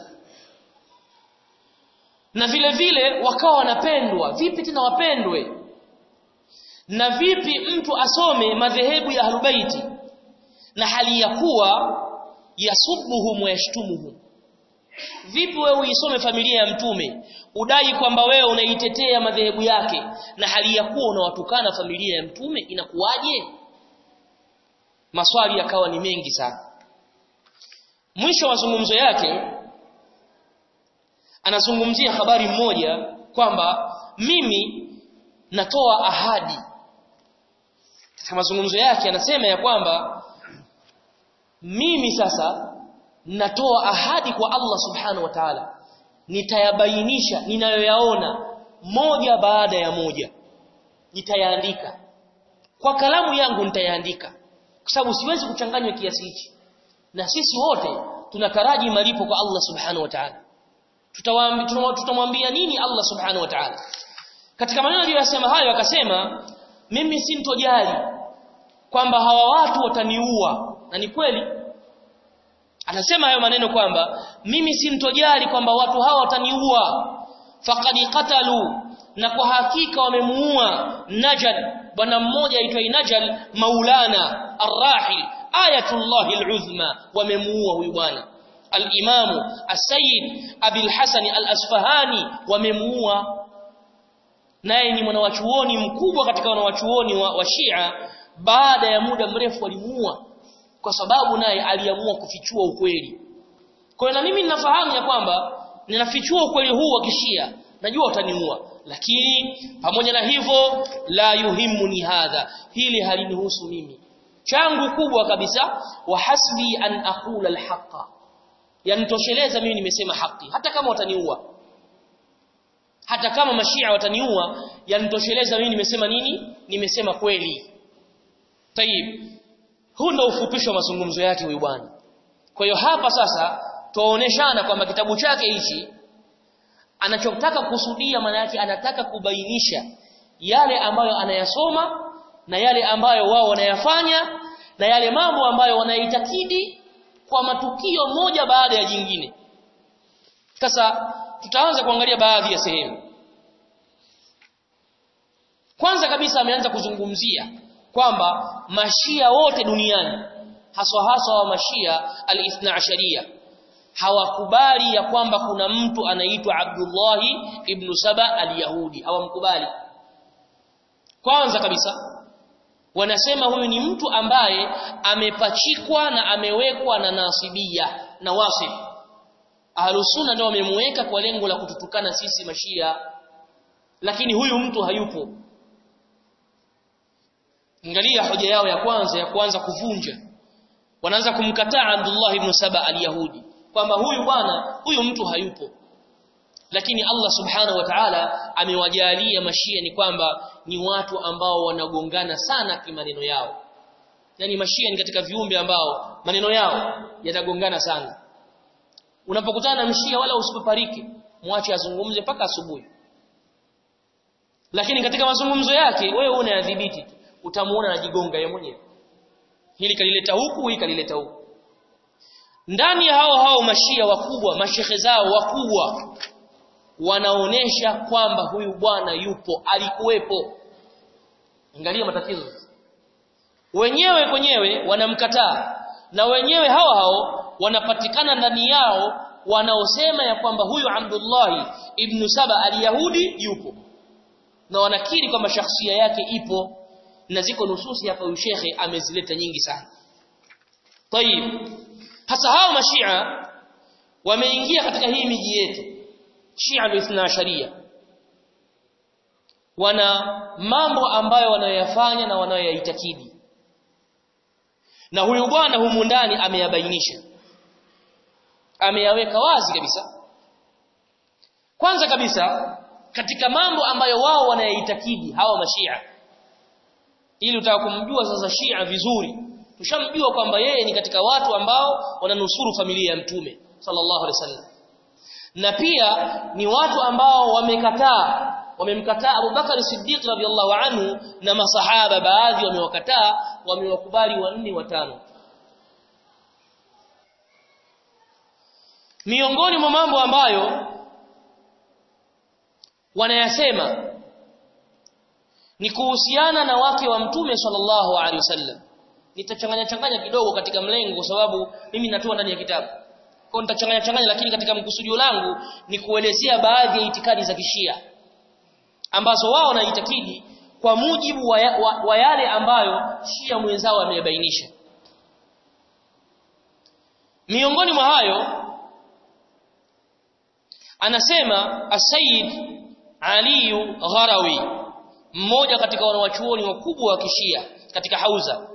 na vile vile wakawa wanapendwa vipi tena wapendwe na vipi mtu asome madhehebu ya ahlubaiti na hali ya kuwa yasubuhum wa yashtumuhum vipi wewe uisome familia ya mtume udai kwamba wewe unaitetea madhehebu yake na hali ya kuwa unawatukana familia ya mtume inakuwaje maswali yakawa ni mengi sana mwisho wa mazungumzo yake anazungumzia habari mmoja kwamba mimi natoa ahadi katika mazungumzo yake anasema ya kwamba mimi sasa natoa ahadi kwa Allah subhanahu wa ta'ala nitayabainisha ninayoyaona moja baada ya moja nitayaandika kwa kalamu yangu nitayaandika kwa sababu siwezi kuchanganywa kiasi hichi na sisi wote tunataraji malipo kwa Allah subhanahu wa ta'ala tutamwambia nini Allah subhanahu wa ta'ala katika maneno aliyosema hayo akasema mimi sintojali kwamba hawa watu wataniua na ni kweli anasema hayo maneno kwamba mimi sintojali kwamba watu hawa wataniua faqad qatalu na kwa hakika wamemuua najal bwana mmoja aitwa najal maulana arrahil ayatullah aluzma wamemuua huyu bwana al-imam as-sayyid abil hasan al-asfahani wamemuua naye ni mwanawachuoni mkubwa katika wanawachuoni wa, wa Shia baada ya muda mrefu walimuua kwa sababu naye aliamua kufichua ukweli kwa hiyo na mimi ninafahamu ya kwamba ninafichua ukweli huu wa kishia najua utaniua lakini pamoja na hivyo la yuhimmuni hadha hili halinihusu mimi changu kubwa kabisa wa hasbi an aqula alhaqa yanitosheleza mimi nimesema haki hata kama wataniua hata kama mashia wataniua yanitosheleza mimi nimesema nini nimesema kweli tayib huu ndio ufupisho wa mazungumzo yake huyu bwana kwa hiyo hapa sasa tuwaoneshana kwamba kitabu chake hichi anachotaka kusudia maana yake anataka kubainisha yale ambayo anayasoma na yale ambayo wao wanayafanya na yale mambo ambayo wanaitakidi kwa matukio moja baada ya jingine sasa tutaanza kuangalia baadhi ya sehemu kwanza kabisa ameanza kuzungumzia kwamba mashia wote duniani haswa haswa wa mashia al-ithna asharia hawakubali ya kwamba kuna mtu anaitwa Abdullahi ibn Saba al-Yahudi hawamkubali kwanza kabisa wanasema huyu ni mtu ambaye amepachikwa na amewekwa na nasibia na wasif ahlusunna ndio wamemweka kwa lengo la kututukana sisi mashia lakini huyu mtu hayupo angalia hoja yao ya kwanza ya kuanza kuvunja wanaanza kumkataa Abdullah ibn Saba al-Yahudi kwamba huyu bwana huyu mtu hayupo lakini Allah subhanahu wa ta'ala amewajalia mashia ni kwamba ni watu ambao wanagongana sana kimaneno yao yani mashia ni katika viumbe ambao maneno yao yanagongana sana unapokutana na mshia wala usipopariki mwache azungumze mpaka asubuhi lakini katika mazungumzo yake wewe unayadhibiti utamuona anajigonga yeye mwenyewe hili kalileta huku hili kalileta huku ndani ya hao hao mashia wakubwa mashehe zao wakubwa wanaonesha kwamba huyu bwana yupo alikuwepo angalia matatizo wenyewe kwenyewe wanamkataa na wenyewe hao hao wanapatikana ndani yao wanaosema ya kwamba huyu Abdullah ibn Saba al-Yahudi yupo na wanakiri kwamba shakhsia yake ipo na ziko nususi hapa huyu shekhe amezileta nyingi sana tayib hasa hao mashia wameingia katika hii miji yetu Shia al sharia wana mambo ambayo wanayoyafanya na wanayoyaitakidi na huyu bwana humu ndani ameyabainisha ameyaweka wazi kabisa kwanza kabisa katika mambo ambayo wao wanayaitakidi hawa mashia ili utaka kumjua sasa Shia vizuri tushamjua kwamba yeye ni katika watu ambao wananusuru familia ya mtume sallallahu alaihi wasallam na pia ni watu ambao wamekataa wamemkataa Abu Bakar Siddiq radhiallahu anhu na masahaba baadhi wamewakataa wamewakubali wanne watano miongoni mwa mambo ambayo wanayasema ni kuhusiana na wake wa mtume sallallahu alaihi wasallam nitachanganya changanya kidogo katika mlengo kwa sababu mimi natoa ndani ya kitabu kwa nitachanganya changanya lakini katika mkusudio langu ni kuelezea baadhi ya itikadi za kishia ambazo wao wanaitakidi kwa mujibu wa, ya, wa, wa yale ambayo shia mwenzao ameyabainisha miongoni mwa hayo anasema Asayid Ali Gharawi mmoja katika wanawachuoni wakubwa wa kishia katika hauza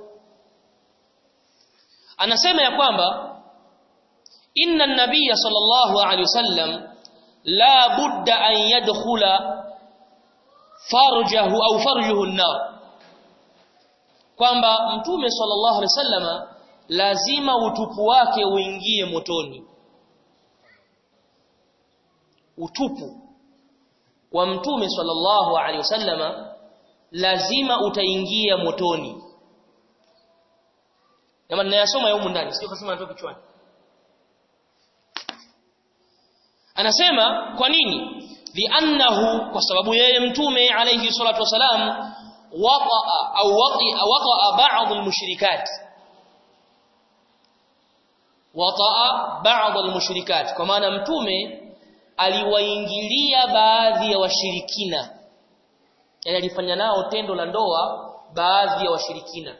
anasema ya kwamba inna an-nabiy sallallahu alayhi wasallam la budda an yadkhula farjahu au farjuhu an-nar kwamba mtume sallallahu alayhi wasallama lazima utupu wake uingie motoni utupu wa mtume sallallahu alaihi wasallama lazima utaingia motoni kama ninayasoma humu ndani sio kusema natoka kichwani anasema kwa nini li'annahu kwa sababu yeye mtume alayhi salatu wasalam waqa au waqi waqa ba'd al-mushrikat waqa ba'd al-mushrikat kwa maana mtume aliwaingilia baadhi ya washirikina yani alifanya nao tendo la ndoa baadhi ya washirikina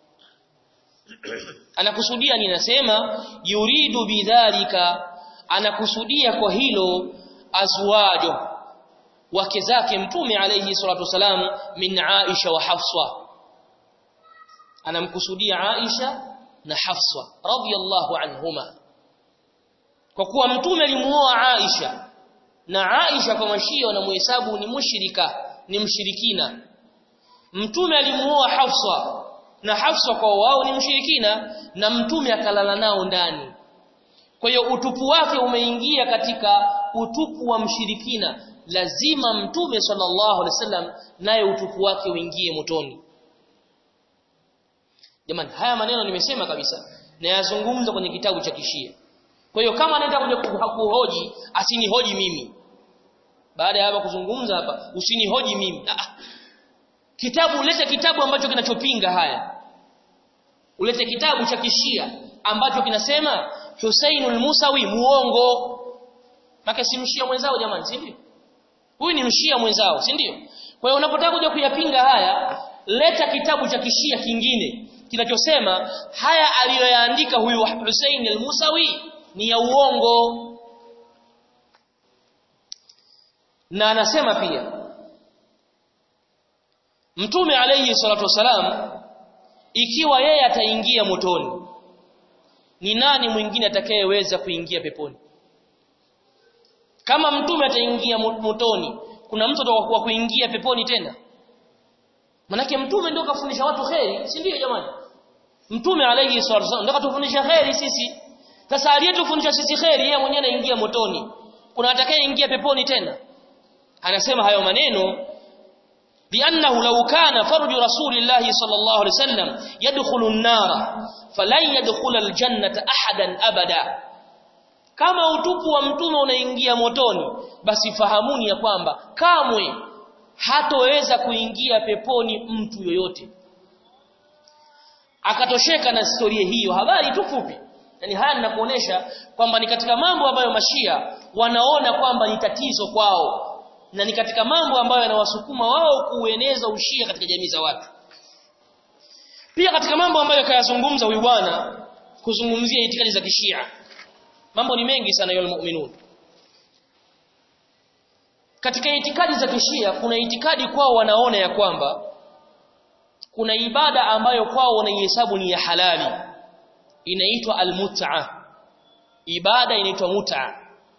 anakusudia ninasema yuridu bidhalika anakusudia kwa hilo azwajo wake zake mtume alayhi salatu wasalam min Aisha wa Hafsa anamkusudia Aisha na Hafsa radhiyallahu anhuma kwa kuwa mtume alimuoa Aisha na Aisha kwa mashia wanamuhesabu ni mushrika ni mshirikina mtume alimuoa Hafsa na Hafsa kwa wao ni mshirikina na mtume akalala nao ndani kwa hiyo utupu wake umeingia katika utupu wa mshirikina lazima mtume sallallahu alaihi wasallam naye utupu wake uingie motoni jamani haya maneno nimesema kabisa na yazungumza kwenye kitabu cha kishia kwa hiyo kama anaenda kuja kuhoji asinihoji mimi baada ya hapa kuzungumza hapa usinihoji mimi ah, kitabu ulete kitabu ambacho kinachopinga haya ulete kitabu cha kishia ambacho kinasema Husainul Musawi muongo maka si mshia mwenzao jamani si ndio huyu ni mshia mwenzao si ndio kwa hiyo unapotaka kuja kuyapinga haya leta kitabu cha kishia kingine kinachosema haya aliyoyaandika huyu Hussein al-Musawi ni ya uongo na anasema pia Mtume alayhi salatu wasalam ikiwa yeye ataingia motoni ni nani mwingine atakayeweza kuingia peponi kama mtume ataingia motoni kuna mtu atakuwa kuingia peponi tena manake mtume ndio kafundisha watu kheri si ndio jamani mtume alayhi salatu wasallam ndio katufundisha kheri sisi sasa aliyetufundisha sisi kheri yeye mwenyewe anaingia motoni kuna atakayeingia peponi tena anasema hayo maneno لأنه لو كان فرج رسول الله صلى الله عليه وسلم يدخل النار فلن يدخل الجنة أحدا أبدا kama utupu wa mtume unaingia motoni basi fahamuni ya kwamba kamwe hatoweza kuingia peponi mtu yoyote akatosheka na historia hiyo habari tu fupi yani haya ninakuonesha kwamba ni katika mambo ambayo mashia wanaona kwamba ni tatizo kwao na ni katika mambo ambayo yanawasukuma wao kueneza ushia katika jamii za watu pia katika mambo ambayo kayazungumza huyu bwana kuzungumzia itikadi za kishia mambo ni mengi sana yule mu'minun katika itikadi za kishia kuna itikadi kwao wanaona ya kwamba kuna ibada ambayo kwao wanaihesabu ni ya halali inaitwa almut'a ibada inaitwa mut'a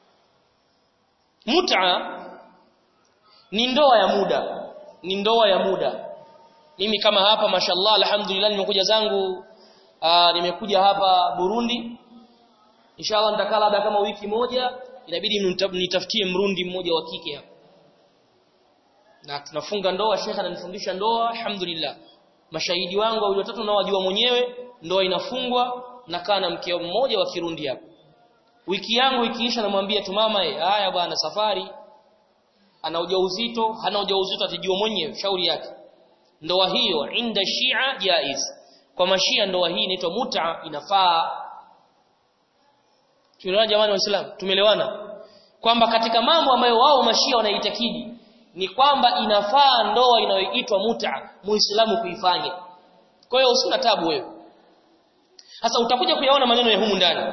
mut'a ni ndoa ya muda ni ndoa ya muda mimi kama hapa mashallah alhamdulillah nimekuja zangu aa, nimekuja hapa Burundi inshallah nitakaa labda kama wiki moja inabidi nitafutie mrundi mmoja wa kike hapa na tunafunga ndoa shekha ananifundisha ndoa alhamdulillah mashahidi wangu wawili watatu nao wajua mwenyewe ndoa inafungwa nakaa na mke mmoja wa Kirundi hapa wiki yangu ikiisha namwambia tu mama eh haya bwana safari ana ujauzito hana ujauzito atajua mwenyewe shauri yake ndoa hiyo inda shia jaiz kwa mashia ndoa hii inaitwa mut'a inafaa tumeelewana jamani waislamu tumeelewana kwamba katika mambo ambayo wao mashia wanaitakidi ni kwamba inafaa ndoa inayoitwa muta muislamu kuifanya kwa hiyo usina tabu wewe sasa utakuja kuyaona maneno ya humu ndani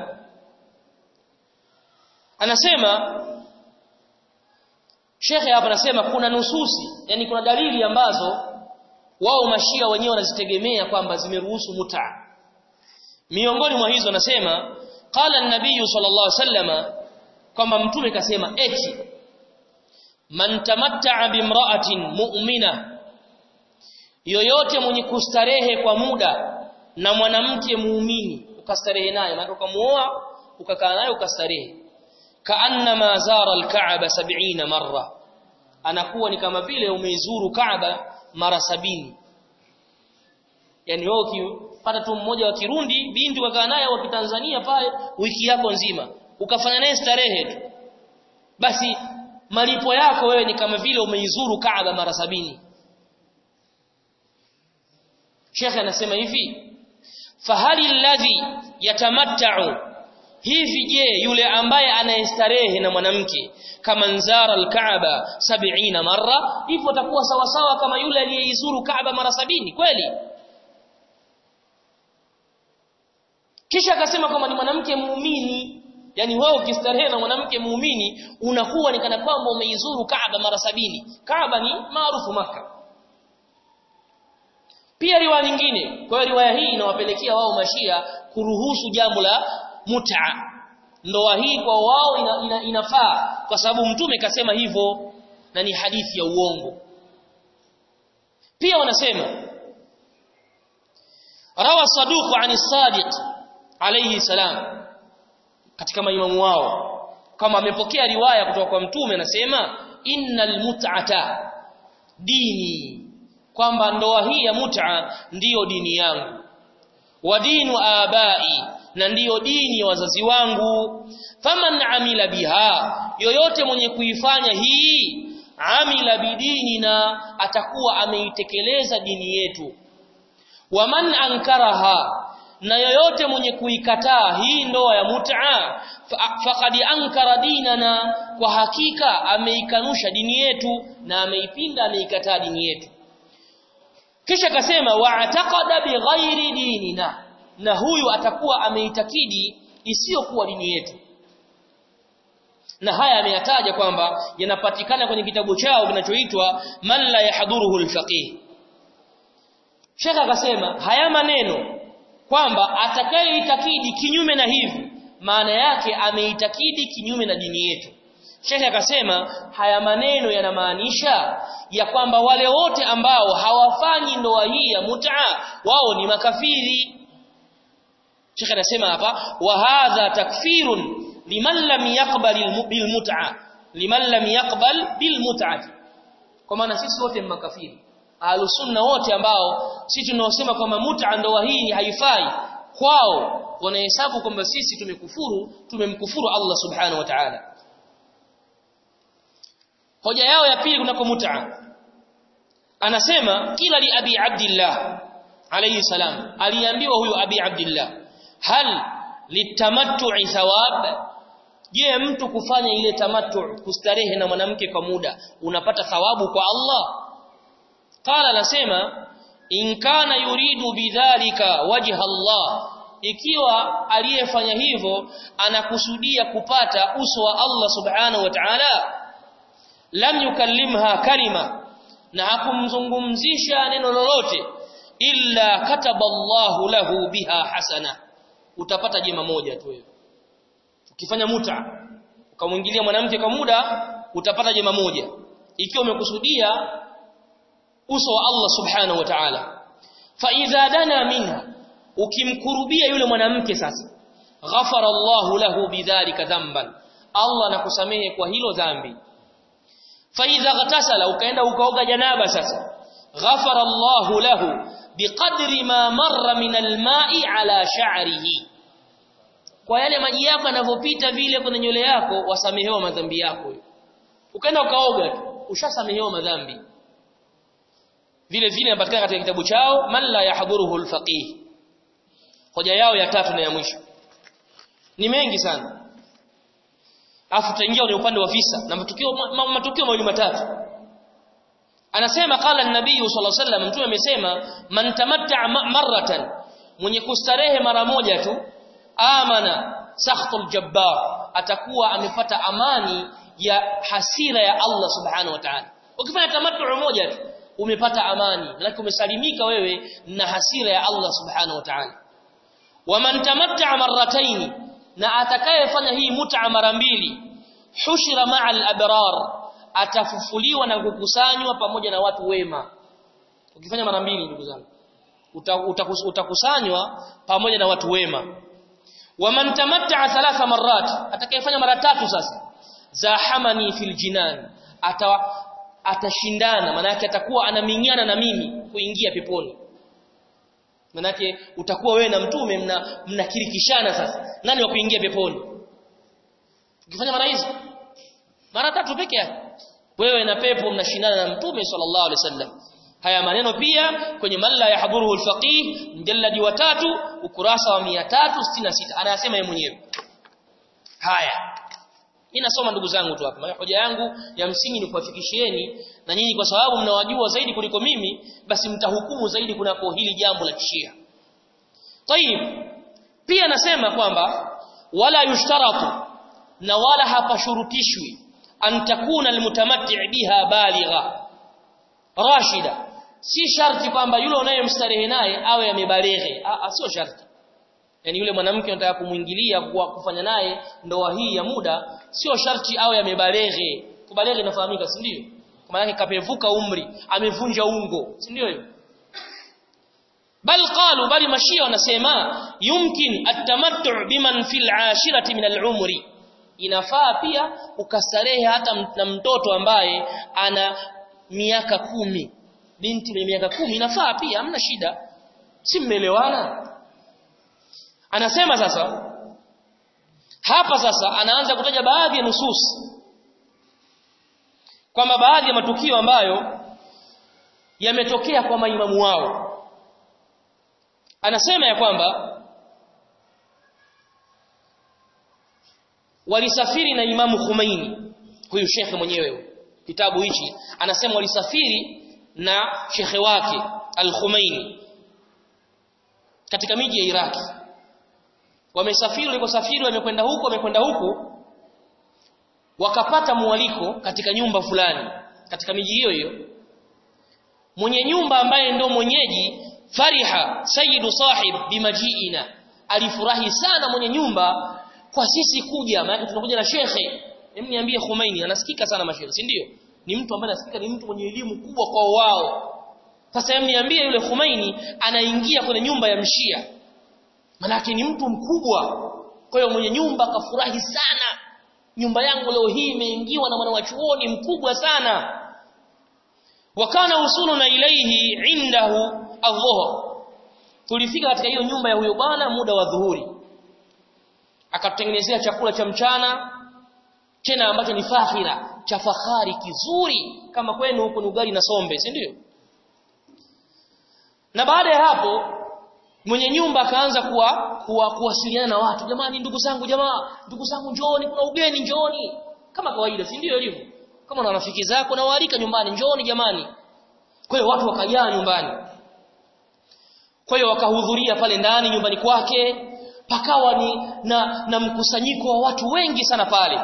anasema Shekhe hapa anasema kuna nususi yani kuna dalili ambazo wao mashia wenyewe wanazitegemea kwamba zimeruhusu muta miongoni mwa hizo anasema qala an-nabiy sallallahu alaihi wasallama kwamba mtume kasema eti man tamatta'a bimra'atin mu'mina yoyote mwenye kustarehe kwa muda na mwanamke muumini ukastarehe naye maana ukamuoa ukakaa naye ukastarehe kaannama zara al-ka'ba 70 marra anakuwa ni kama vile umeizuru Kaaba mara sabini yani wewe ukipata tu mmoja wa Kirundi binti ukakaa naye wa Kitanzania pale wiki yako nzima ukafanya naye starehe tu basi malipo yako wewe ni kama vile umeizuru Kaaba mara sabini Sheikh anasema hivi fahali alladhi yatamatta'u hivi je yule ambaye anayestarehe na mwanamke kama nzara alkaaba 70 marra hivyo atakuwa sawa sawa kama yule aliyeizuru kaaba mara sabini kweli kisha akasema kwamba ni mwanamke muumini yani wewe ukistarehe na mwanamke muumini unakuwa ni kana kwamba umeizuru kaaba mara sabini kaaba ni maarufu maka pia riwaya nyingine kwa hiyo riwaya hii inawapelekea wao mashia kuruhusu jambo la mut'a ndoa hii kwa wao ina, ina, inafaa kwa sababu mtume kasema hivyo na ni hadithi ya uongo pia wanasema rawa saduq ani sadiq alayhi salam katika maimamu wao kama amepokea riwaya kutoka kwa mtume anasema innal mut'ata dini kwamba ndoa hii ya mut'a ndiyo dini yangu wa dinu abai na ndiyo dini ya wazazi wangu faman amila biha yoyote mwenye kuifanya hii amila bidini na atakuwa ameitekeleza dini yetu waman ankaraha na yoyote mwenye kuikataa hii ndoa ya mut'a faqad ankara dinana kwa hakika ameikanusha dini yetu na ameipinga ameikataa dini yetu kisha akasema wa'taqada bighairi dinina na huyu atakuwa ameitakidi isiyokuwa dini yetu na haya ameyataja kwamba yanapatikana kwenye kitabu chao kinachoitwa man la yahduruhu alfaqih Sheikh akasema haya maneno kwamba atakayeitakidi kinyume na hivi maana yake ameitakidi kinyume na dini yetu Sheikh akasema haya maneno yanamaanisha ya kwamba wale wote ambao hawafanyi ndoa hii ya mut'a wao ni makafiri Sheikh anasema hapa wa hadha takfirun liman lam yaqbal bil mut'a liman lam yaqbal bil mut'ati kwa maana sisi wote ni makafiri ahlusunna wote ambao sisi tunaosema kwamba mut'a ndoa hii haifai kwao wanahesabu kwamba sisi tumekufuru tumemkufuru Allah subhanahu wa ta'ala hoja yao ya pili kunako mut'a anasema kila li abi abdillah alayhi salam aliambiwa huyo abi abdillah hal litamattu'i thawab je mtu kufanya ile tamattu kustarehe na mwanamke kwa muda unapata thawabu kwa Allah qala anasema in kana yuridu bidhalika wajha Allah ikiwa aliyefanya hivyo anakusudia kupata uso wa Allah subhanahu wa ta'ala lam yukallimha kalima na hakumzungumzisha neno lolote illa kataba Allahu lahu biha hasana utapata jema moja tu wewe ukifanya muta ukamwingilia mwanamke kwa muda utapata jema moja ikiwa umekusudia uso wa Allah subhanahu wa ta'ala fa idha dana minha ukimkurubia yule mwanamke sasa ghafara Allahu lahu bidhalika dhanban Allah anakusamehe kwa hilo dhambi fa idha ghatasala ukaenda ukaoga janaba sasa ghafara Allahu lahu biqadri ma marra min alma'i ala sha'rihi kwa yale maji yako yanavyopita vile kwenye nywele yako wasamehewa madhambi yako ukaenda ukaoga tu ushasamehewa madhambi vile vile inapatikana katika kitabu chao man la yahduruhu alfaqih hoja yao ya tatu na ya mwisho ni mengi sana afu tutaingia kwenye upande wa visa na matukio ma, matukio mawili matatu anasema qala an-nabii sallallahu alaihi wasallam mtume amesema man tamatta'a marratan mwenye kustarehe mara moja tu amana sakhtul jabbar atakuwa amepata amani ya hasira ya Allah subhanahu wa ta'ala ukifanya tamattu moja tu umepata amani maana umesalimika wewe na hasira ya Allah subhanahu wa ta'ala waman tamatta'a marrataini na atakayefanya hii mut'a mara mbili hushira ma'a al-abrar atafufuliwa na kukusanywa pamoja na watu wema ukifanya mara mbili ndugu zangu utakusanywa pamoja na watu wema waman tamatta'a thalatha marrat atakayefanya mara tatu sasa zahamani fil jinan ata atashindana manake atakuwa anaminyana na mimi kuingia peponi manake utakuwa wewe na mtume mna mnakirikishana sasa nani wa kuingia peponi ukifanya mara hizo mara tatu peke yake wewe na pepo mnashindana na mtume sallallahu alaihi wasallam haya maneno pia kwenye malla yahdhuruhu alfaqih mjalladi wa tatu ukurasa wa 366 anayasema yeye mwenyewe haya mimi nasoma ndugu zangu tu hapa hoja yangu ya msingi ni kuwafikishieni na nyinyi kwa sababu mnawajua zaidi kuliko mimi basi mtahukumu zaidi kunako hili jambo la kishia Tayib pia nasema kwamba wala yushtaratu na wala hapashurutishwi an takuna almutamatti' biha baligha rashida si sharti kwamba yule unayemstarehe naye awe amebaleghe sio sharti yani yule mwanamke unataka kumuingilia kwa kufanya naye ndoa hii ya muda sio sharti awe amebaleghe kubaleghe inafahamika si ndio kwa maana kapevuka umri amevunja ungo si ndio hivyo bal qalu bali mashia wanasema yumkin at-tamattu' biman fil 'ashirati min al-umri inafaa pia ukastarehe hata na mtoto ambaye ana miaka kumi binti mwenye miaka kumi inafaa pia hamna shida si mmeelewana anasema sasa hapa sasa anaanza kutaja baadhi ya nusus kwamba baadhi ya matukio ambayo yametokea kwa maimamu wao anasema ya kwamba walisafiri na imamu Khomeini huyu shekhe mwenyewe kitabu hichi anasema walisafiri na shekhe wake al-Khomeini katika miji ya Iraki wamesafiri walikosafiri wamekwenda huku wamekwenda huku wakapata mwaliko katika nyumba fulani katika miji hiyo hiyo mwenye nyumba ambaye ndo mwenyeji fariha sayyidu sahib bimajiina alifurahi sana mwenye nyumba kwa sisi kuja maana tunakuja na shekhe hebu niambie Khomeini anasikika sana mashairi si ndio ni mtu ambaye anasikika ni mtu mwenye elimu kubwa kwa wao sasa hebu niambie yule Khomeini anaingia kwenye nyumba ya mshia manake ni mtu mkubwa kwa hiyo mwenye nyumba akafurahi sana nyumba yangu leo hii imeingiwa na mwana wa chuoni mkubwa sana wakana usuluna ilaihi indahu adhuhur tulifika katika hiyo nyumba ya huyo bwana muda wa dhuhuri akatutengenezea chakula cha mchana tena ambacho ni fakhira cha fahari kizuri kama kwenu huko ni ugali na sombe si ndio na baada ya hapo mwenye nyumba akaanza kuwa, kuwa kuwasiliana na watu jamani ndugu zangu jamaa ndugu zangu njooni kuna ugeni njooni kama kawaida si ndio ilivyo kama na rafiki zako na waalika nyumbani njooni jamani kwa hiyo watu wakajaa nyumbani kwa hiyo wakahudhuria pale ndani nyumbani kwake pakawa ni na, na mkusanyiko wa watu wengi sana pale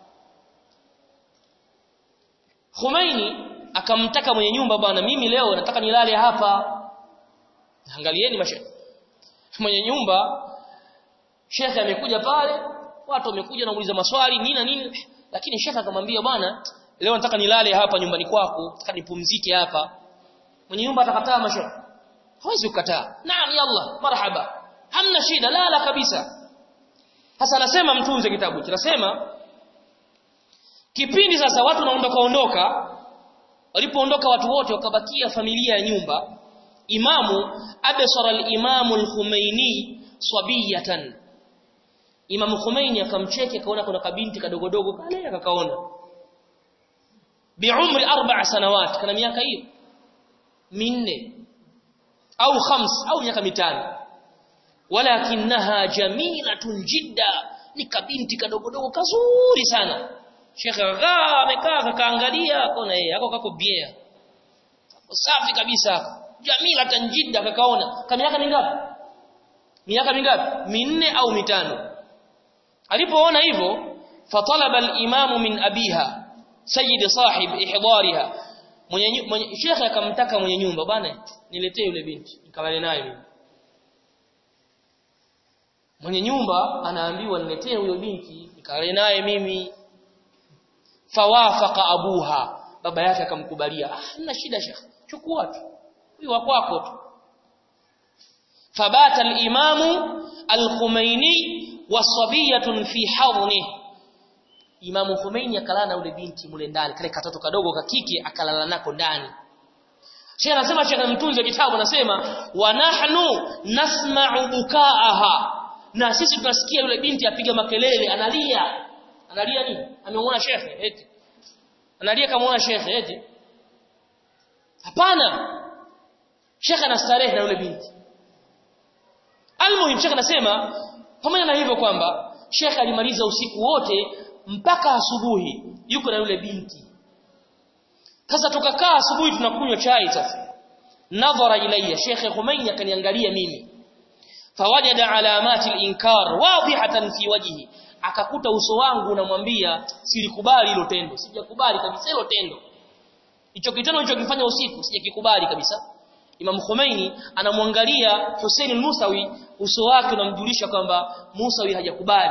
Khomeini akamtaka mwenye nyumba bwana mimi leo nataka nilale hapa angalieni mashe mwenye nyumba shekhe amekuja pale watu wamekuja na kuuliza maswali nini na nini lakini shekhe akamwambia bwana leo nataka nilale hapa nyumbani kwako nataka nipumzike hapa mwenye nyumba atakataa mashe hawezi kukataa naam yalla marhaba hamna shida lala kabisa sasa anasema mtunze kitabu kinasema kipindi sasa watu wanaondoka ondoka walipoondoka watu wote wakabakia familia ya nyumba imamu absara al-imamu al-Khumaini swabiyatan imamu Khumaini akamcheke akaona kuna kabinti kadogodogo pale akakaona biumri arba sanawat kana miaka hiyo minne au khams au miaka mitano walakinaha jamilatun jidda ni kabinti kadogodogo kazuri sana shekhe akaa amekaa kakaangalia akaona yeye ako kako bia safi kabisa jamila tanjida kakaona kama miaka mingapi miaka mingapi minne au mitano alipoona hivyo fatalaba al-imamu min abiha sayyid sahib ihdariha mwenye, mwenye shekhe akamtaka mwenye nyumba bwana niletee yule binti nikalale naye mimi mwenye nyumba anaambiwa niletee huyo binti nikalale naye mimi fawafaqa abuha baba yake akamkubalia ah hamna shida shekhe chukua tu huyu wa kwako tu fabata al-imamu al-Khumaini wasabiyatun fi hadni Imamu Khomeini akalala na ule binti mule ndani kale katoto kadogo kakike akalala nako ndani Sheikh anasema Sheikh mtunzi wa kitabu anasema wa nahnu nasma'u bukaaha na sisi tunasikia yule binti apiga makelele analia analia nini amemuona Sheikh eti analia kama Sheikh eti hapana Sheikh anastarehe na yule binti Almuhim Sheikh anasema pamoja na hivyo kwamba Sheikh alimaliza usiku wote mpaka asubuhi yuko na yule binti sasa tukakaa asubuhi tunakunywa chai sasa nadhara ilayya Sheikh Khomeini akaniangalia mimi fawajada alamati al-inkar wadihatan fi wajhi akakuta uso wangu unamwambia silikubali hilo tendo sijakubali kabisa hilo tendo hicho kitendo nilichokifanya usiku sijakikubali kabisa Imam Khomeini anamwangalia Hussein al-Musawi uso wake unamjulisha kwamba Musawi hajakubali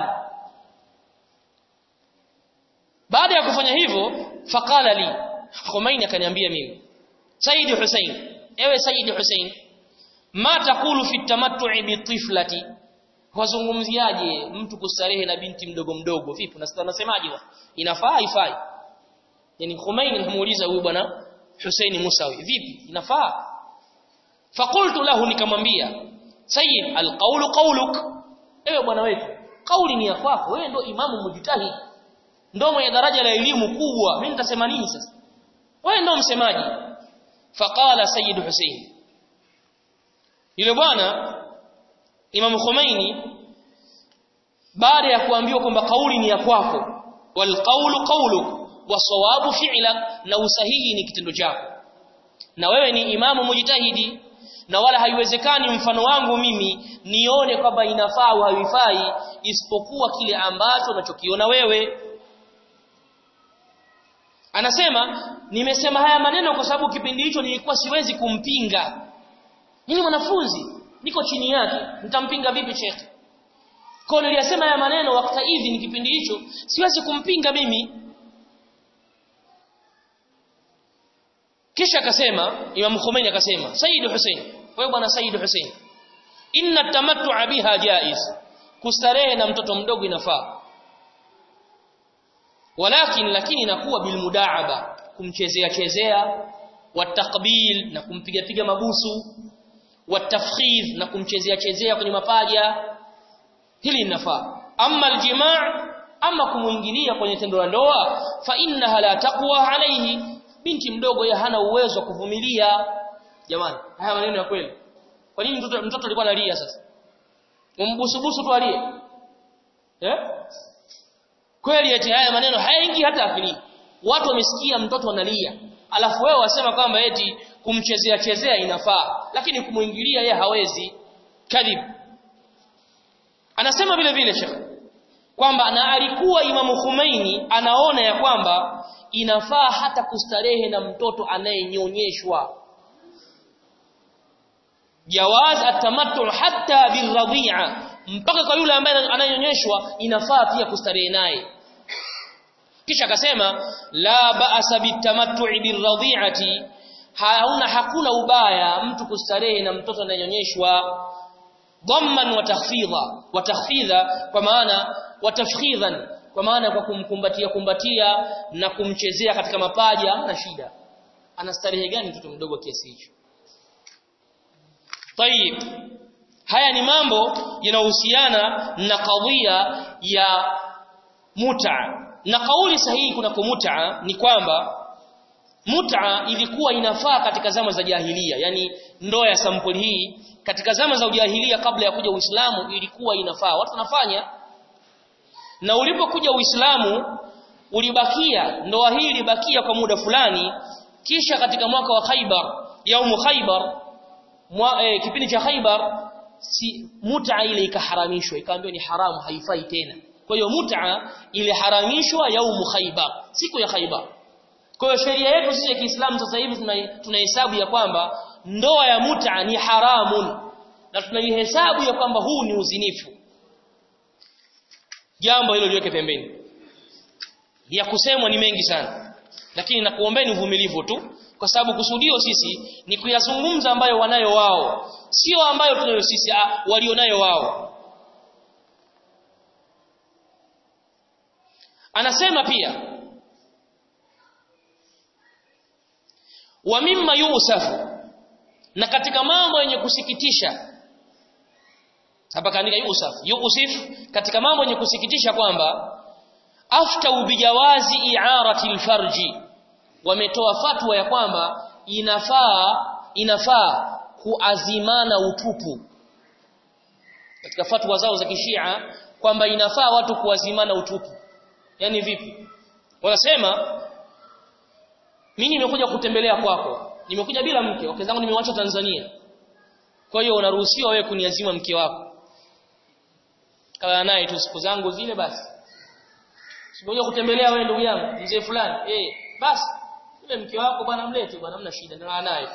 baada ya kufanya hivyo faqala li Khomeini akaniambia mimi Said Hussein ewe Said Hussein ma takulu fi tamattu'i bi tiflati wazungumziaje mtu kustarehe na binti mdogo mdogo vipi unasemaje inafaa ifai yani Khomeini anamuuliza huyu bwana Hussein Musawi vipi inafaa faqultu lahu nikamwambia sayyid alqawlu qawluk ewe bwana wetu kauli ni ya kwako wewe ndio imamu mujtahid ndio mwenye daraja la elimu kubwa mimi nitasema nini sasa wewe ndio msemaji faqala sayyid Hussein yule bwana Imam Khomeini baada ya kuambiwa kwamba kauli ni ya kwako wal qawlu qawluk wasawabu fi'lak na usahihi ni kitendo chako na wewe ni imamu mujtahidi na wala haiwezekani mfano wangu mimi nione kwamba inafaa au haifai isipokuwa kile ambacho unachokiona wewe anasema nimesema haya maneno kwa sababu kipindi hicho nilikuwa siwezi kumpinga mimi mwanafunzi niko chini yake nitampinga vipi shekhe kwa niliyasema haya maneno wakati hivi ni kipindi hicho siwezi kumpinga mimi kisha akasema Imam Khomeini akasema Said Hussein wewe bwana Said Hussein inna tamattu'a biha jaiz kustarehe na mtoto mdogo inafaa walakin lakini inakuwa bilmudaaba kumchezea chezea watakbil na kumpiga piga mabusu watafkhidh na kumchezea chezea kwenye mapaja hili linafaa amma aljimaa ama kumuingilia kwenye tendo la ndoa fa innaha la taqwa alayhi binti mdogo yeye hana uwezo wa kuvumilia jamani haya maneno ya kweli kwa nini mtoto mtoto alikuwa analia sasa umbusubusu tu alie eh kweli eti haya maneno hayaingi hata akili watu wamesikia mtoto analia alafu wewe wasema kwamba eti kumchezea chezea inafaa lakini kumuingilia yeye hawezi kadhib anasema vile vile shekh kwamba na alikuwa imamu Khomeini anaona ya kwamba inafaa hata kustarehe na mtoto anayenyonyeshwa jawaz atamattu hatta birradhi'a mpaka kwa yule ambaye ananyonyeshwa inafaa pia kustarehe naye kisha akasema la ba'sa bitamattu'i birradhi'ati hauna hakuna ubaya mtu kustarehe na mtoto anayenyonyeshwa dhamman wa takhfidha wa takhfidha kwa maana wa tafkhidhan kwa maana kwa kumkumbatia kumbatia na kumchezea katika mapaja na shida ana starehe gani mtoto mdogo kiasi hicho Tayib haya ni mambo yanayohusiana na kadhia ya muta na kauli sahihi kuna muta ni kwamba muta ilikuwa inafaa katika zama za jahiliya yani ndoa ya sampuli hii katika zama za ujahilia kabla ya kuja Uislamu ilikuwa inafaa watu wanafanya na ulipokuja Uislamu ulibakia ndoa hii ilibakia kwa muda fulani kisha katika mwaka wa Khaibar yaumu Khaibar mwa, e, kipindi cha Khaibar si mut'a ile ikaharamishwa ikaambiwa ni haramu haifai tena kwa hiyo mut'a iliharamishwa yaumu Khaibar siku ya Khaibar kwa hiyo sheria yetu sisi ya Kiislamu sasa hivi tunahesabu ya kwamba ndoa ya mut'a ni haramun na tunaihesabu ya kwamba huu ni uzinifu jambo hilo liweke pembeni ya kusemwa ni mengi sana lakini nakuombeni uvumilivu tu kwa sababu kusudio sisi ni kuyazungumza ambayo wanayo wao sio ambayo tunayo sisi walionayo wao anasema pia wa mimma yusafu na katika mambo yenye kusikitisha hapa kaandika yusaf yusif katika mambo yenye kusikitisha kwamba aftau bijawazi i'arati alfarji wametoa fatwa ya kwamba inafaa inafaa kuazimana utupu katika fatwa zao za kishia kwamba inafaa watu kuazimana utupu yani vipi wanasema mimi nimekuja kutembelea kwako nimekuja bila mke wake zangu nimewacha Tanzania kwa hiyo unaruhusiwa wewe kuniazima mke wako kala naye tu siku zangu zile basi Sikuja kutembelea wewe ndugu yangu mzee fulani eh basi yule mke wako bwana mlete bwana hamna shida ndio naye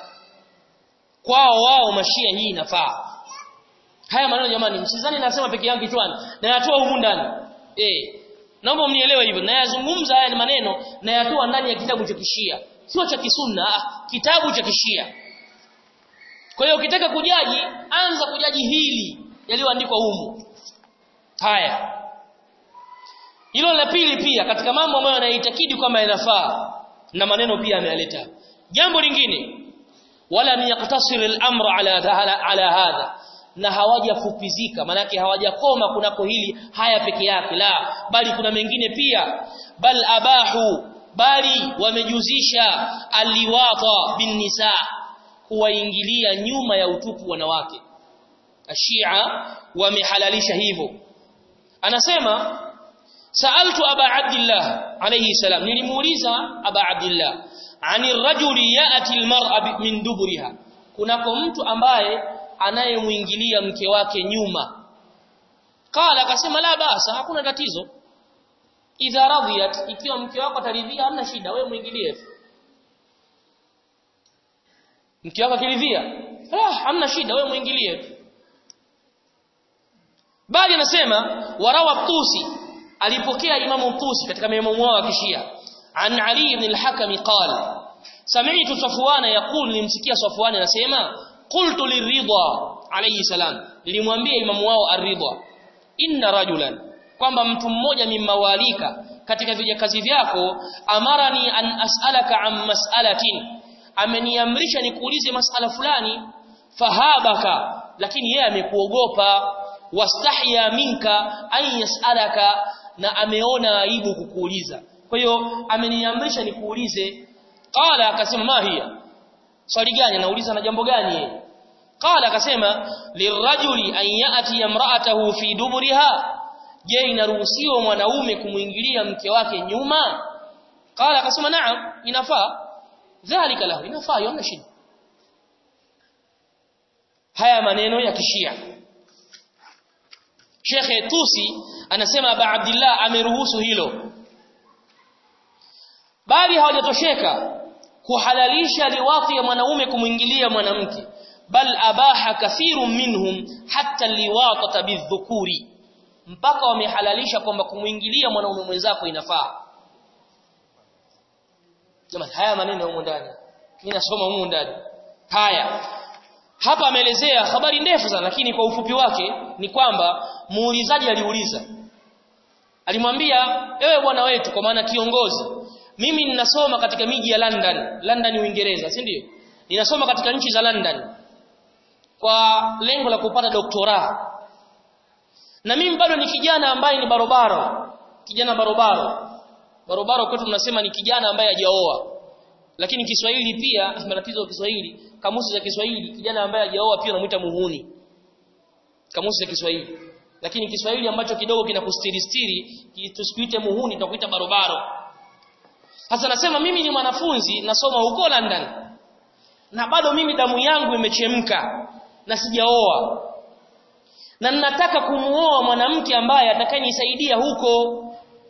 kwao wao mashia hii inafaa haya maneno jamani msizani nasema peke yangu kichwani na yatoa humu ndani eh naomba mnielewe hivyo na yazungumza haya ni maneno na yatoa ndani ya kitabu cha kishia sio cha kisunna ah, kitabu cha kishia kwa hiyo ukitaka kujaji anza kujaji hili yaliyoandikwa humu haya hilo la pili pia katika mambo ambayo yanaitakidi kwamba yanafaa na maneno pia ameyaleta jambo lingine wala yaktasir al-amr ala ala, ala hadha na hawajafupizika manake hawajakoma kunako hili haya peke yake la bali kuna mengine pia bal abahu bali wamejuzisha aliwata bin nisa kuwaingilia nyuma ya utupu wanawake ashia wamehalalisha hivyo anasema saaltu aba abdillah alayhi salam nilimuuliza aba abdillah ani rajuli yati almar'a min duburiha kunako mtu ambaye anayemuingilia mke wake nyuma qala akasema la basa hakuna tatizo idha radiyat ikiwa mke wako ataridhia hamna shida wewe muingilie mke wako akiridhia ah hamna shida wewe muingilie bali anasema warawa tusi alipokea imamu tusi katika maimamu wao wa kishia an ali ibn al-hakam qala sami'tu safwana yaqul nimsikia safwana anasema qultu liridha alayhi salam nilimwambia imamu wao ar-ridha inna rajulan kwamba mtu mmoja mimawalika katika vijakazi vyako amarani an as'alaka an mas'alatin ameniamrisha nikuulize masala fulani fahabaka lakini yeye amekuogopa wastahya minka an yas'alaka na ameona aibu kukuuliza kwa hiyo ameniamrisha nikuulize qala akasema ma hiya swali gani anauliza na jambo gani yeye qala akasema lirajuli an yati imra'atahu fi duburiha je inaruhusiwa mwanaume kumuingilia mke wake nyuma qala akasema naam inafaa dhalika lahu inafaa yona shida haya maneno ya kishia Sheikh Tusi anasema Aba Abdullah ameruhusu hilo bali hawajatosheka kuhalalisha liwati ya mwanaume kumwingilia mwanamke bal abaha kathiru minhum hatta liwata bidhukuri mpaka wamehalalisha kwamba kumwingilia mwanaume mwenzako inafaa jamani haya maneno humu ndani mimi nasoma humu ndani haya hapa ameelezea habari ndefu sana lakini kwa ufupi wake ni kwamba muulizaji aliuliza alimwambia ewe bwana wetu kwa maana kiongozi mimi ninasoma katika miji ya London London Uingereza si ndio ninasoma katika nchi za London kwa lengo la kupata doktora na mimi bado ni kijana ambaye ni barobaro kijana barobaro barobaro kwetu tunasema ni kijana ambaye hajaoa lakini Kiswahili pia matatizo ya Kiswahili kamusi za Kiswahili kijana ambaye hajaoa pia unamuita muhuni kamusi za Kiswahili lakini Kiswahili ambacho kidogo kinakustiristiri tusikuite muhuni tutakuita barobaro sasa nasema mimi ni mwanafunzi nasoma huko London na bado mimi damu yangu imechemka na sijaoa na ninataka kumuoa mwanamke ambaye atakayenisaidia huko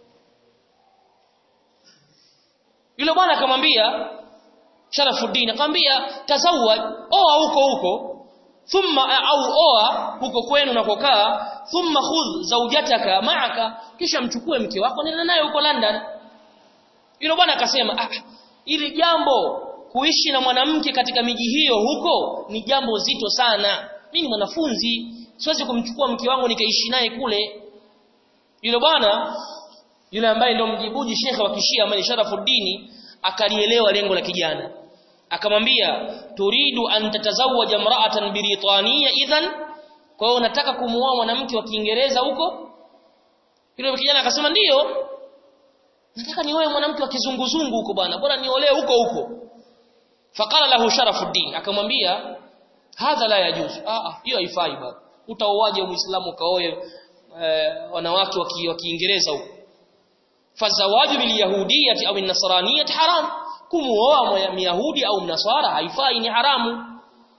yule bwana akamwambia Sharafuddin akamwambia tazawwaj oa huko huko thumma au oa huko kwenu unakokaa thumma khudh zawjataka ma'aka kisha mchukue mke wako nenda naye huko London yule bwana akasema ah ili jambo kuishi na mwanamke katika miji hiyo huko ni jambo zito sana mimi ni mwanafunzi siwezi kumchukua mke wangu nikaishi naye kule yule bwana yule ambaye ndio mjibuji shekhe wa kishia ambaye Sharafuddin akalielewa lengo la kijana akamwambia turidu an tatazawaja imra'atan biritaniya idhan kwa hiyo unataka kumuoa mwanamke wa Kiingereza huko yule kijana akasema ndiyo nataka nioe mwanamke wa kizunguzungu huko bwana bora niolee huko huko faqala lahu sharafuddin akamwambia hadha la yajuz ah hiyo haifai bwana utaoaje muislamu kaoe eh, wanawake wa Kiingereza huko fazawaju bil yahudiyyati au an-nasraniyyati haram kumuoa myahudi au mnaswara haifai ni haramu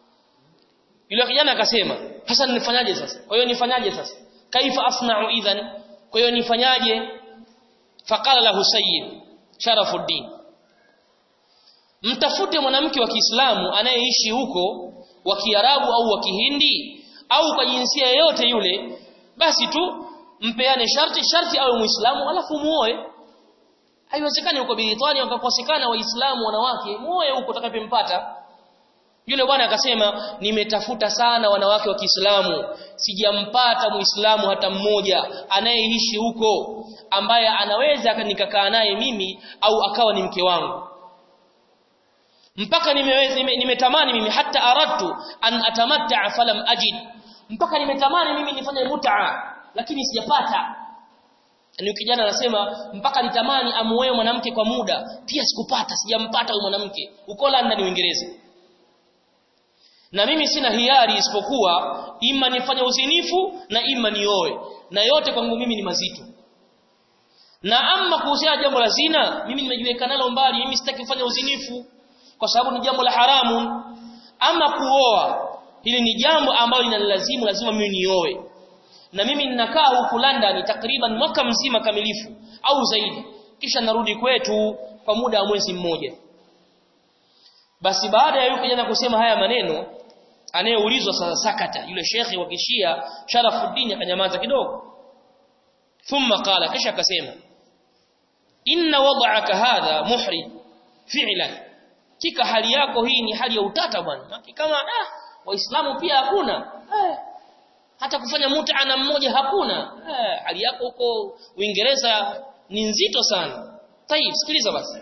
yule kijana akasema sasa nifanyaje sasa kwa hiyo nifanyaje sasa kaifa asna'u idhan kwa hiyo nifanyaje faqala lahu sayyid sharafuddin mtafute mwanamke wa Kiislamu anayeishi huko wa Kiarabu au wa Kihindi au kwa jinsia yoyote yule basi tu mpeane sharti sharti awe muislamu alafu muoe haiwezekani huko Britania wakakosekana waislamu wanawake muoe huko utakapompata yule bwana akasema nimetafuta sana wanawake wa Kiislamu sijampata muislamu hata mmoja anayeishi huko ambaye anaweza nikakaa naye mimi au akawa ni mke wangu mpaka nimeweza nime, nimetamani mimi hata aradtu an atamatta falam ajid mpaka nimetamani mimi nifanye mut'a lakini sijapata ni kijana anasema mpaka nitamani amuoe mwanamke kwa muda pia sikupata sijampata huyo mwanamke uko London Uingereza na mimi sina hiari isipokuwa ima nifanye uzinifu na ima nioe na yote kwangu mimi ni mazito na ama kuhusiana jambo la zina mimi nimejiweka nalo mbali mimi sitaki kufanya uzinifu kwa sababu ni jambo la haramu ama kuoa hili ni jambo ambalo linalazimu lazima mimi nioe na mimi ninakaa huku London takriban mwaka mzima kamilifu au zaidi kisha narudi kwetu kwa muda wa mwezi mmoja basi baada ya yule kijana kusema haya maneno anayeulizwa sasa sakata yule shekhi wa kishia Sharafuddin akanyamaza kidogo thumma qala kisha akasema inna wad'aka hadha muhri fi'lan kika hali yako hii ni hali ya utata bwana kama ah waislamu pia hakuna eh, hata kufanya mut'a na mmoja hakuna eh, hali yako huko Uingereza ni nzito sana tayib sikiliza basi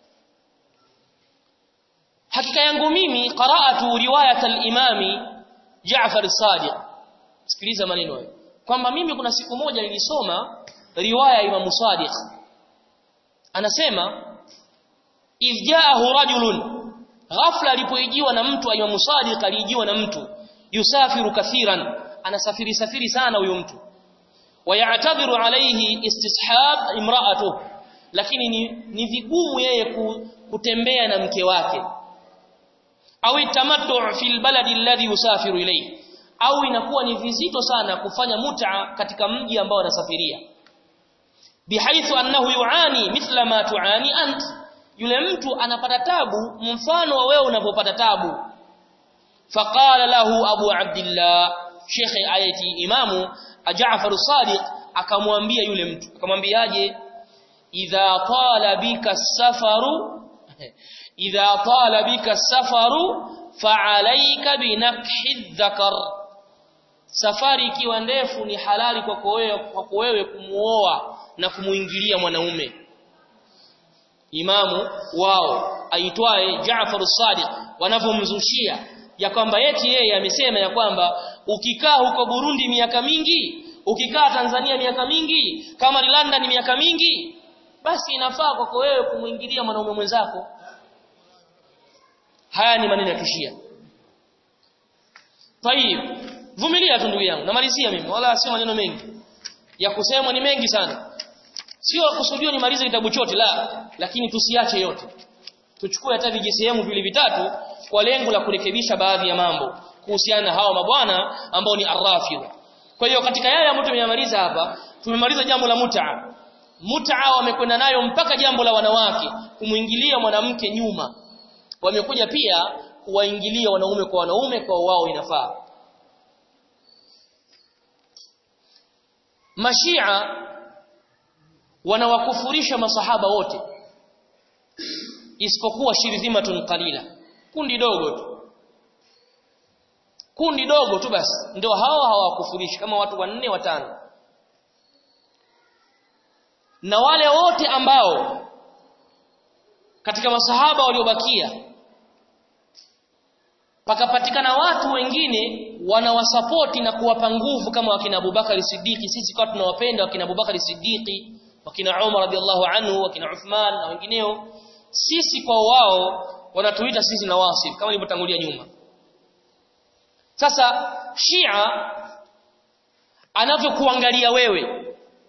hakika yangu mimi qara'atu riwayat al-imami Ja'far as-Sadiq sikiliza maneno hayo kwamba mimi kuna siku moja nilisoma riwaya ya Imam Sadiq anasema idja'ahu rajulun ghafla alipoijiwa na mtu Imam Sadiq alijiwa na mtu yusafiru kathiran anasafiri safiri sana huyo mtu wayatadhiru alayhi istishab imra'atuhu lakini ni, ni vigumu yeye kutembea na mke wake au tamattu fil baladi alladhi yusafiru ilayhi au inakuwa ni vizito sana kufanya mut'a katika mji ambao anasafiria bihaithu annahu yuani mithla ma tuani ant yule mtu anapata tabu mfano wa wewe unapopata tabu faqala lahu abu abdillah shekhe ayati imamu Ja'far as-Sadiq akamwambia yule mtu akamwambiaje idha tala bika safaru idha tala bika safaru fa'alayka binakhi dhakar safari ikiwa ndefu ni halali kwako wewe kwako wewe kumuoa na kumuingilia mwanaume imamu wao aitwaye Ja'far as-Sadiq wanavomzushia ya kwamba eti yeye amesema ya kwamba ukikaa huko Burundi miaka mingi ukikaa Tanzania miaka mingi kama ni London miaka mingi basi inafaa kwako wewe kumuingilia mwanaume mwenzako haya ni maneno ya kishia طيب vumilia tu ndugu yangu namalizia mimi wala sio maneno mengi ya kusemwa ni mengi sana sio kusudio nimalize kitabu chote la lakini tusiache yote tuchukue hata vijisehemu vile vitatu kwa lengo la kurekebisha baadhi ya mambo kuhusiana na hawa mabwana ambao ni arrafidh kwa hiyo katika yale ambayo tumeyamaliza hapa tumemaliza jambo la mut'a mut'a wamekwenda nayo mpaka jambo la wanawake kumuingilia mwanamke nyuma wamekuja pia kuwaingilia wanaume kwa wanaume kwa wao inafaa mashia wanawakufurisha masahaba wote isipokuwa shirdhimatun qalila kundi dogo tu kundi dogo tu basi ndio hao hawakufurishi kama watu wanne watano na wale wote ambao katika masahaba waliobakia pakapatikana watu wengine wanawasapoti na kuwapa nguvu kama wakina Abubakar Siddiqi sisi kwa tunawapenda wakina Abubakar Siddiqi wakina Umar radhiallahu anhu wakina Uthman na wengineo sisi kwa wao wanatuita sisi na wasif kama nilivyotangulia nyuma sasa Shia anavyokuangalia wewe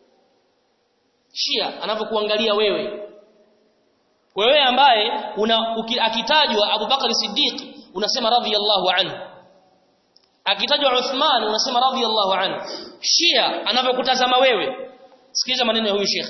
Shia anavyokuangalia wewe wewe ambaye una akitajwa Abu Bakar Siddiq unasema radhiyallahu anhu akitajwa Uthman unasema radhiyallahu anhu Shia anavyokutazama wewe sikiliza maneno ya huyu Sheikh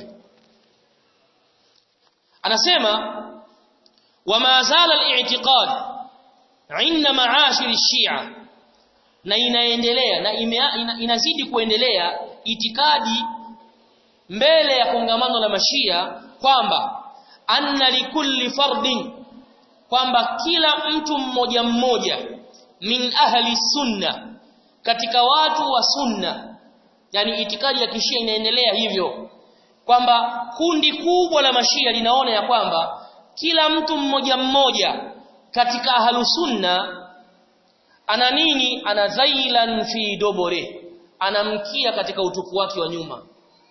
anasema wama zala al-i'tiqad inda ma'ashir ash-shi'a na inaendelea na ina, inazidi kuendelea itikadi mbele ya kongamano la mashia kwamba anna likulli fardin kwamba kila mtu mmoja mmoja min ahli sunna katika watu wa sunna yani itikadi ya kishia inaendelea hivyo kwamba kundi kubwa la mashia linaona ya kwamba kila mtu mmoja mmoja katika ahlu sunna ana nini ana dhailan fi dobore anamkia katika utupu wake wa nyuma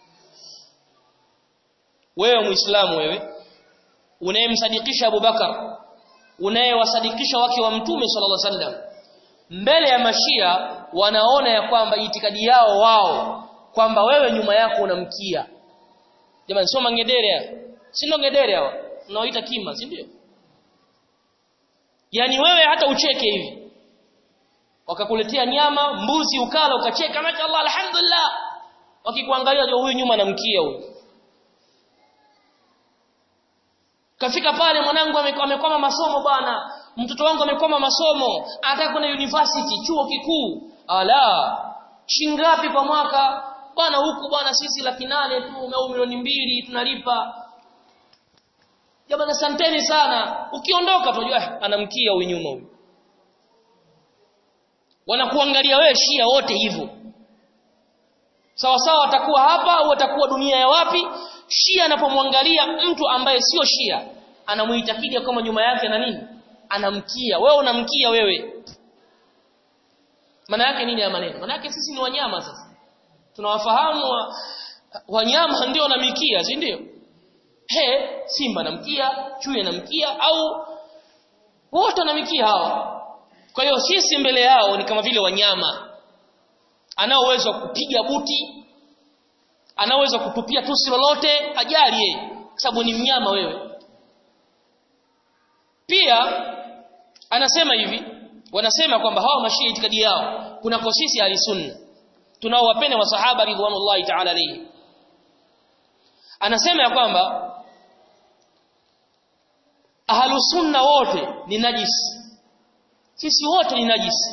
wewe muislamu wewe unayemsadikisha Abubakar unayewasadikisha wake wa mtume sallallahu alaihi wasallam mbele ya mashia wanaona ya kwamba itikadi yao wao kwamba wewe nyuma yako unamkia jamani sio mangedere si ndo ngedere hawa unaoita kima si ndio yani wewe hata ucheke hivi wakakuletea nyama mbuzi ukala ukacheka masha Allah alhamdulillah wakikuangalia jo huyu nyuma anamkia huyu kafika pale mwanangu amekwama masomo bwana mtoto wangu amekwama masomo anataka kwenda university chuo kikuu ala shingapi kwa mwaka bwana huku bwana sisi laki nane tu au milioni mbili tunalipa jamani asanteni sana ukiondoka tunajua anamkia huyu nyuma huyu wanakuangalia wewe shia wote hivyo sawa sawa atakuwa hapa au atakuwa dunia ya wapi shia anapomwangalia mtu ambaye sio shia anamuitakidi kama nyuma yake na nini anamkia wewe unamkia wewe maana yake nini ya maneno maana yake sisi ni wanyama sasa tunawafahamu wa, wanyama ndio wanamikia si ndio he simba namkia chui anamkia au wote wanamikia hawa kwa hiyo sisi mbele yao ni kama vile wanyama anao uwezo wa kupiga buti ana uwezo wa kutupia tusi lolote hajali yeye kwa sababu ni mnyama wewe pia anasema hivi wanasema kwamba hawa mashia itikadi yao kunako sisi ahli sunna tunaowapenda masahaba ridwanullahi ta'ala alayhi anasema ya kwamba ahlu sunna wote ni najisi sisi wote ni najisi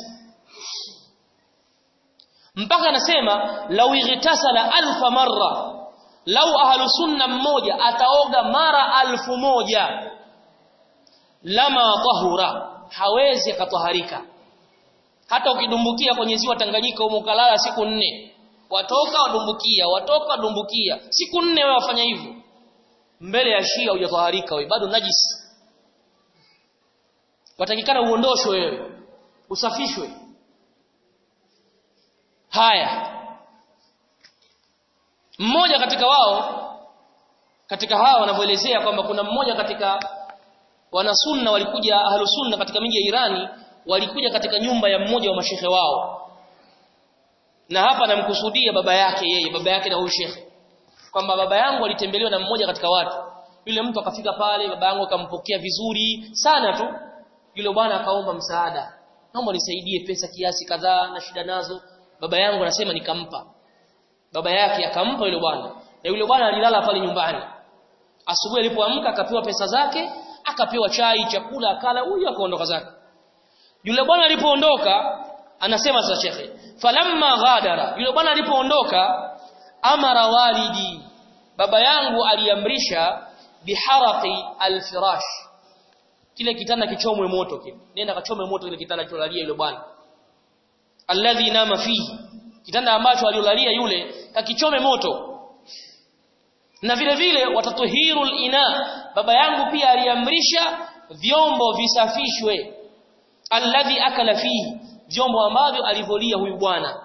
mpaka anasema lau igtasala alfa marra lau ahlu sunna mmoja ataoga mara alfu moja lama tahura hawezi akataharika hata ukidumbukia kwenye ziwa Tanganyika huko kalala siku nne watoka wadumbukia watoka wadumbukia siku nne wewe wafanya hivyo mbele ya Shia hujataharika wewe bado najisi watakikana uondoshwe wewe usafishwe haya mmoja katika wao katika hawa wanavyoelezea kwamba kuna mmoja katika wanasunna walikuja ahlusunna katika miji ya Irani walikuja katika nyumba ya mmoja wa mashehe wao na hapa namkusudia baba yake yeye baba yake na huyu shekhe kwamba baba yangu alitembelewa na mmoja katika watu yule mtu akafika pale baba yangu akampokea vizuri sana tu yule bwana akaomba msaada naomba nisaidie pesa kiasi kadhaa na shida nazo baba yangu anasema nikampa baba yake akampa yule bwana na yule bwana alilala pale nyumbani asubuhi alipoamka akapewa pesa zake akapewa chai chakula akala huyu akaondoka zake yule bwana alipoondoka anasema sasa shekhe falamma ghadara yule bwana alipoondoka amara walidi baba yangu aliamrisha biharaqi alfirash kile kitanda kichomwe moto kile nenda kachome moto kile kitanda cholalia yule bwana alladhi nama fihi kitanda ambacho aliolalia yule kakichome moto na vile vile watatuhirul ina baba yangu pia aliamrisha vyombo visafishwe alladhi akala fihi vyombo ambavyo alivolia huyu bwana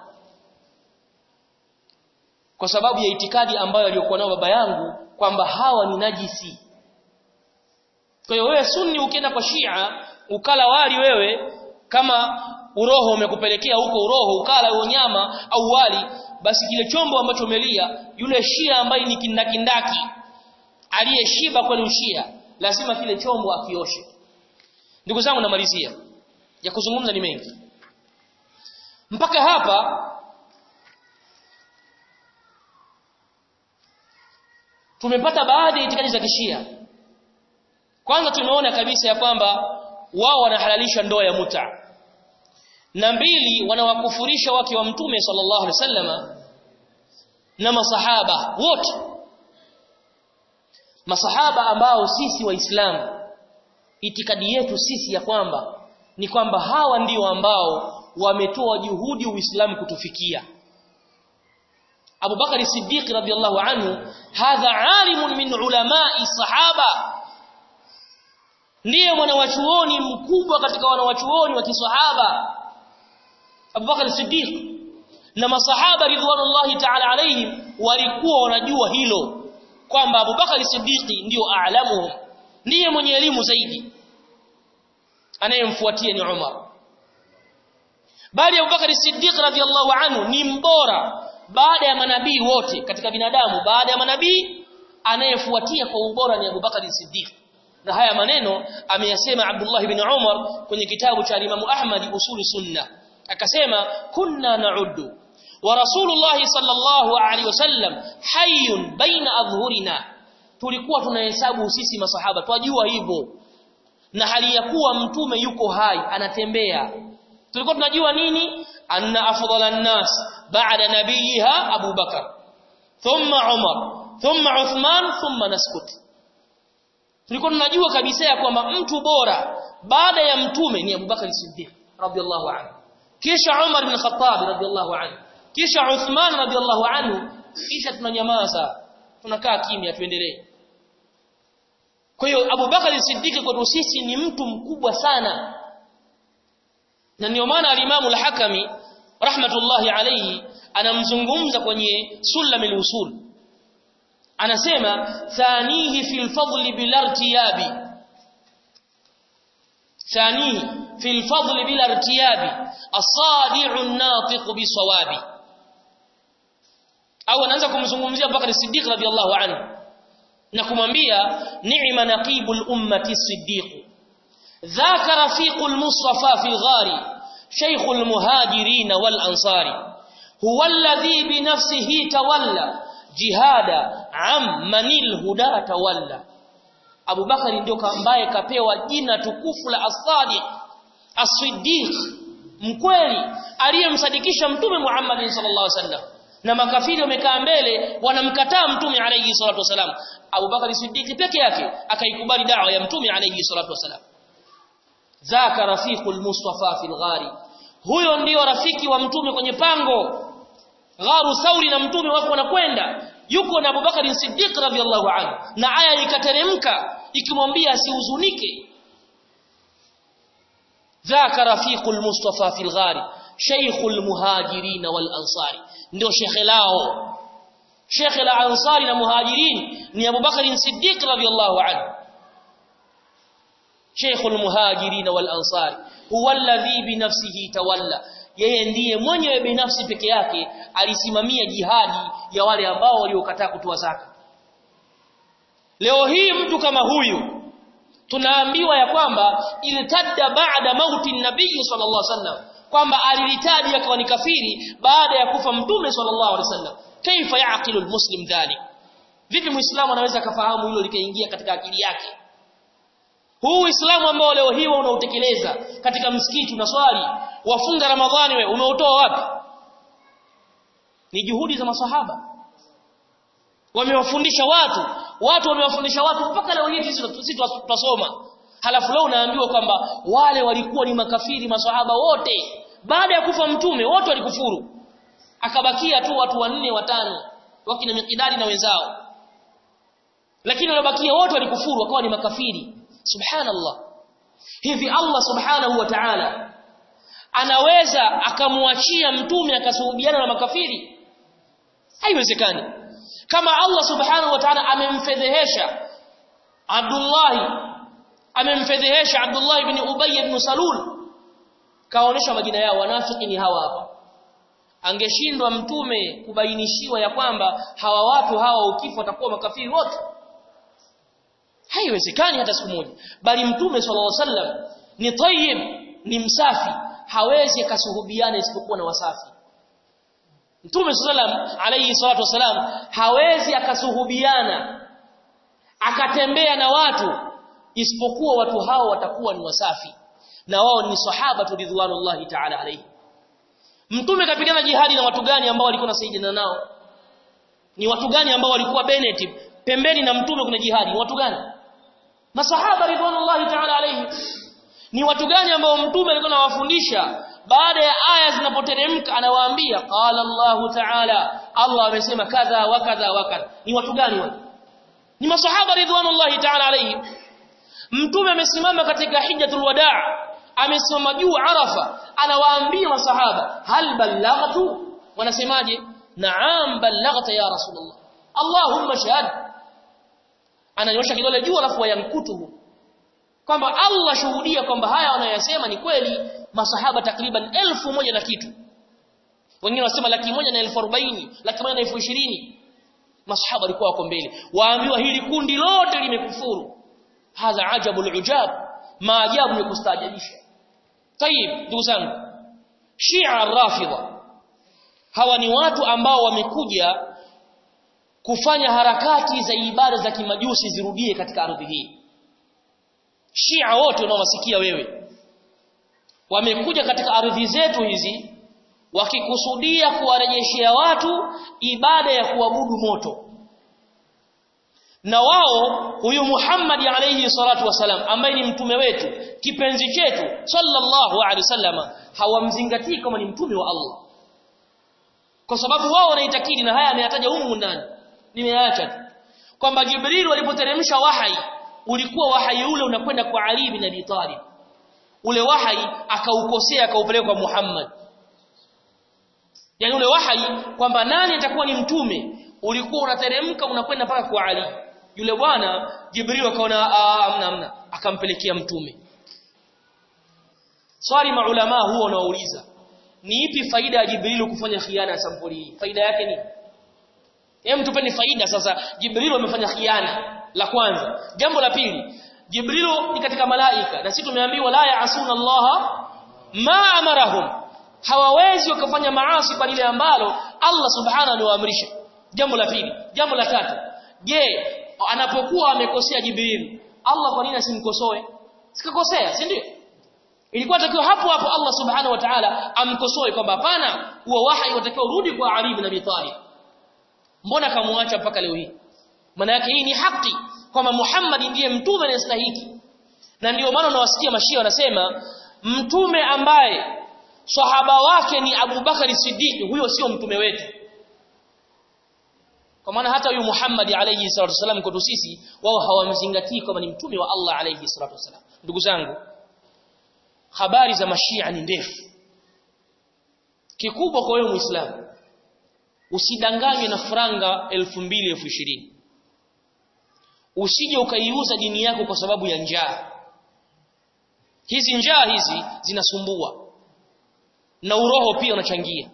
kwa sababu ya itikadi ambayo aliyokuwa nayo baba yangu kwamba hawa ni najisi kwa hiyo wewe sunni ukienda kwa Shia ukala wali wewe kama uroho umekupelekea huko uroho ukala huo nyama au wali basi kile chombo ambacho umelia yule Shia ambaye ni kindakindaki aliyeshiba kweli ushia lazima kile chombo akioshe ndugu zangu namalizia ya kuzungumza ni mengi mpaka hapa tumepata baadhi ya itikadi za kishia kwanza tumeona kabisa ya kwamba wao wanahalalisha ndoa ya muta na mbili wanawakufurisha wake wa mtume sallallahu alaihi wasallama na masahaba wote masahaba ambao sisi waislamu itikadi yetu sisi ya kwamba ni kwamba hawa ndio ambao wametoa juhudi uislamu kutufikia Abu Bakar Siddiq radhiyallahu anhu hadha alimun min ulamai sahaba ndiye mwanawachuoni mkubwa katika wanawachuoni wa kisahaba Abu Bakar Siddiq na masahaba ridwanullahi ta'ala alaihim walikuwa wanajua hilo kwamba Abu Bakar Siddiq ndio aalamuhum ndiye mwenye elimu zaidi anayemfuatia ni Umar bali Abu Bakar Siddiq radhiyallahu anhu ni mbora baada ya manabii wote katika binadamu baada ya manabii anayefuatia kwa ubora ni Abu Bakar Siddiq na haya maneno ameyasema Abdullah ibn Umar kwenye kitabu cha Imam Ahmad Usul Sunna akasema kunna na'uddu wa Rasulullah sallallahu alaihi wasallam hayyun baina adhhurina tulikuwa tunahesabu sisi masahaba twajua hivyo na hali ya kuwa mtume yuko hai anatembea tulikuwa tunajua nini anna afdhala an-nas ba'da nabiyiha Abu Bakar thumma Umar thumma Uthman thumma naskut tulikuwa tunajua kabisa ya kwamba mtu bora baada ya mtume ni Abu Bakar Siddiq radhiyallahu anhu kisha Umar bin Khattab radhiyallahu anhu kisha Uthman radhiyallahu anhu kisha tunanyamaza tunakaa kimya tuendelee kwa hiyo Abu Bakar Siddiq kwetu sisi ni mtu mkubwa sana na ndio maana al-Imam al-Hakami rahmatullahi alayhi anamzungumza kwenye sulamil usul anasema thanihi fil fadli bil irtiyabi thanihi fil fadli bil irtiyabi as-sadi'u an-natiq bisawabi au anaanza kumzungumzia Bakari Siddiq radhiyallahu anhu na kumwambia ni'ma naqibul ummati siddiq ذاك رفيق المصطفى في الغار شيخ المهاجرين والأنصار هو الذي بنفسه تولى جهاد عمن الهدى تولى Abu Bakari ndio ambaye kapewa jina tukufu la As-Sadiq As-Siddiq mkweli aliyemsadikisha mtume Muhammad sallallahu alaihi wasallam na makafiri wamekaa mbele wanamkataa mtume alayhi salatu wasalam Abu Bakari Siddiq peke yake akaikubali dawa ya mtume alayhi salatu wasalam zaka rafiqul mustafa fil ghari huyo ndio rafiki wa mtume kwenye pango gharu sauri na mtume wako wanakwenda yuko na Abubakar Siddiq radhiyallahu anhu na aya ikateremka ikimwambia asihuzunike zaka rafiqul mustafa fil ghari shaykhul muhajirin wal ansari ndio shekhe lao shekhe la ansari na muhajirin ni Abubakar Siddiq radhiyallahu anhu شيخ المهاجرين والأنصار هو الذي بنفسه تولى yeye ndiye mwenyewe binafsi peke yake alisimamia jihadi ya wale ambao waliokataa kutoa zaka leo hii mtu kama huyu tunaambiwa ya kwamba iltadda baada mauti nabii sallallahu alaihi wasallam kwamba alilitaji akawa ni kafiri baada ya kufa mtume sallallahu alaihi wasallam kaifa yaqilu almuslim dhalik vipi muislamu anaweza kafahamu hilo likaingia katika akili yake huu uislamu ambao leo hii unautekeleza katika msikiti unaswali wafunga ramadhani we umeutoa wapi ni juhudi za masahaba wamewafundisha watu watu wamewafundisha watu mpaka leo hii sisi tutasoma halafu leo unaambiwa kwamba wale walikuwa ni makafiri masahaba wote baada ya kufa mtume wote walikufuru akabakia tu watu wanne watano wakina mikidadi na wenzao lakini waliobakia wote walikufuru wakawa ni makafiri subhanallah hivi Allah subhanahu wa ta'ala anaweza akamwachia mtume akasuhubiana na makafiri haiwezekani kama Allah subhanahu wa ta'ala amemfedhehesha Abdullah amemfedhehesha Abdullah ibn Ubay ibn Salul kaonesha majina yao wanafiki ni hawa hapa angeshindwa mtume kubainishiwa ya kwamba hawa watu hawa ukifa watakuwa makafiri wote haiwezekani hata siku moja bali mtume sallallahu alaihi wasallam ni tayyib ni msafi hawezi akasuhubiana isipokuwa na wasafi mtume sallallahu alaihi salatu wasalam hawezi akasuhubiana akatembea na watu isipokuwa watu hao watakuwa ni wasafi na wao ni sahaba ridwanullahi ta'ala alayhi mtume kapigana jihadi na watu gani ambao walikuwa nasaidiana nao ni watu gani ambao walikuwa Bennett pembeni na mtume kuna jihadi ni watu gani masahaba ridwanullahi ta'ala alayhi ni watu gani ambao mtume alikuwa anawafundisha baada ya aya zinapoteremka anawaambia qala Allah ta'ala Allah amesema kadha wa kadha wa kadha ni watu gani wale ni masahaba ridwanullahi ta'ala alayhi mtume amesimama katika hijjatul wadaa amesimama juu arafa anawaambia masahaba hal ballaghtu wanasemaje na'am ballaghta ya rasulullah allahumma shahad ananyosha kidole juu alafu wayankutuhu kwamba Allah shuhudia kwamba haya wanayosema ni kweli masahaba takriban elfu moja na kitu wengine wanasema laki moja na elfu arobaini laki moja na elfu ishirini masahaba walikuwa wako mbele waambiwa hili kundi lote limekufuru hadha ajabul ujab maajabu ya kustaajabisha tayib ndugu zangu shia rafidha hawa ni watu ambao wamekuja kufanya harakati za ibada za kimajusi zirudie katika ardhi hii shia wote unaowasikia wewe wamekuja katika ardhi zetu hizi wakikusudia kuwarejeshea watu ibada ya kuabudu moto na wao huyu Muhammad alayhi salatu wasalam ambaye ni mtume wetu kipenzi chetu sallallahu alaihi wasallam hawamzingatii kama ni mtume wa Allah kwa sababu wao wanaitakidi na haya ameyataja humu ndani nimeacha tu kwamba Jibril walipoteremsha wahai ulikuwa wahai ule unakwenda kwa Ali bin Abi Talib ule wahai akaukosea akaupeleka kwa Muhammad yani ule wahai kwamba nani atakuwa ni mtume ulikuwa unateremka unakwenda mpaka kwa Ali yule bwana Jibril akaona amna amna akampelekea mtume swali maulama huwa wanauliza ni ipi faida ya Jibril kufanya khiana ya sampuli hii faida yake ni hem tupeni faida sasa Jibril amefanya khiana la kwanza jambo la pili Jibril ni katika malaika na sisi tumeambiwa la yaasuna Allah ma amarahum hawawezi wakafanya maasi kwa lile ambalo Allah subhanahu aliwaamrisha jambo la pili jambo la tatu je anapokuwa amekosea Jibril Allah kwa nini asimkosoe sikakosea si ndio ilikuwa takiwa hapo hapo Allah subhanahu wa ta'ala amkosoe kwamba hapana huo wahi watakiwa urudi kwa Ali ibn Abi Talib mbona kamwacha mpaka leo hii maana yake hii ni haki kwamba Muhammad ndiye mtume anayestahiki na ndio maana unawasikia mashia wanasema mtume ambaye sahaba wake ni Abu Bakari Siddiq huyo sio mtume wetu kwa maana hata huyu Muhammad alayhi salatu wasallam kwetu sisi wao hawamzingatii kama ni mtume wa Allah alayhi salatu wasallam ndugu zangu habari za mashia ni ndefu kikubwa kwa wewe muislamu usidanganywe na franga 2000 2020 usije ukaiuza dini yako kwa sababu ya njaa hizi njaa hizi zinasumbua na uroho pia unachangia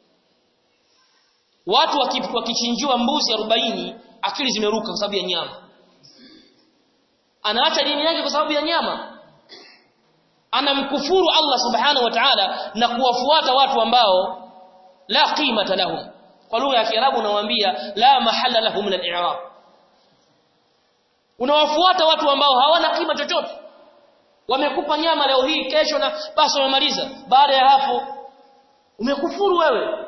watu wakichinjiwa mbuzi 40 akili zimeruka kwa sababu ya nyama anaacha dini yake kwa sababu ya nyama anamkufuru Allah subhanahu wa ta'ala na kuwafuata watu ambao la qimata lahum kwa lugha ya Kiarabu unawaambia la mahalla lahum min al-i'rab unawafuata watu ambao hawana kima chochote wamekupa nyama leo hii kesho na basi wamemaliza baada ya hapo umekufuru wewe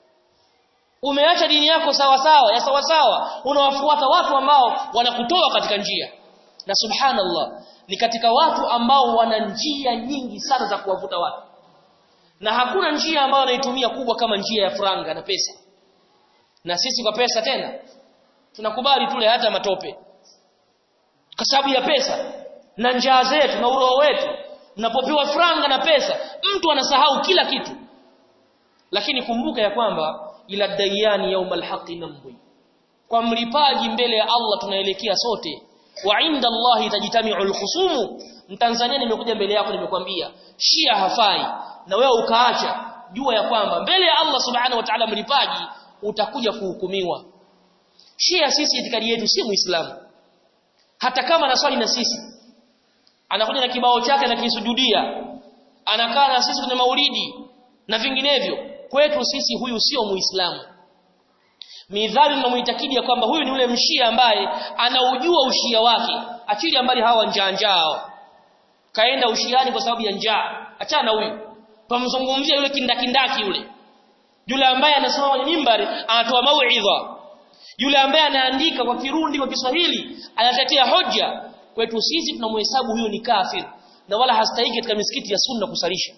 umeacha dini yako sawa sawa ya sawa sawa unawafuata watu ambao wanakutoa katika njia na subhanallah ni katika watu ambao wana njia nyingi sana za kuwavuta watu na hakuna njia ambayo wanaitumia kubwa kama njia ya franga na pesa na sisi kwa pesa tena tunakubali tule hata matope kwa sababu ya pesa na njaa zetu na uroho wetu unapopewa franga na pesa mtu anasahau kila kitu lakini kumbuka ya kwamba ila dayani yaumal haqi nambi kwa mlipaji mbele ya Allah tunaelekea sote wa inda Allah tajtami'u alkhusumu mtanzania nimekuja mbele yako nimekwambia shia hafai na wewe ukaacha jua ya kwamba mbele ya Allah subhanahu wa ta'ala mlipaji utakuja kuhukumiwa shia sisi itikadi yetu si muislamu hata kama anaswali na sisi anakuja na kibao chake na kisujudia anakaa na sisi kwenye maulidi na vinginevyo kwetu sisi huyu sio muislamu midhali tunamuitakidi ya kwamba huyu ni yule mshia ambaye anaujua ushia wake achili ambali hawa njaa njaa kaenda ushiani kwa sababu ya njaa achana na huyu tumzungumzia yule kindakindaki yule yule ambaye anasoma kwenye mimbari anatoa mauidha yule ambaye anaandika kwa kirundi kwa Kiswahili anatetea hoja kwetu sisi tunamhesabu huyo ni kafir na wala hastahiki katika misikiti ya sunna kusalisha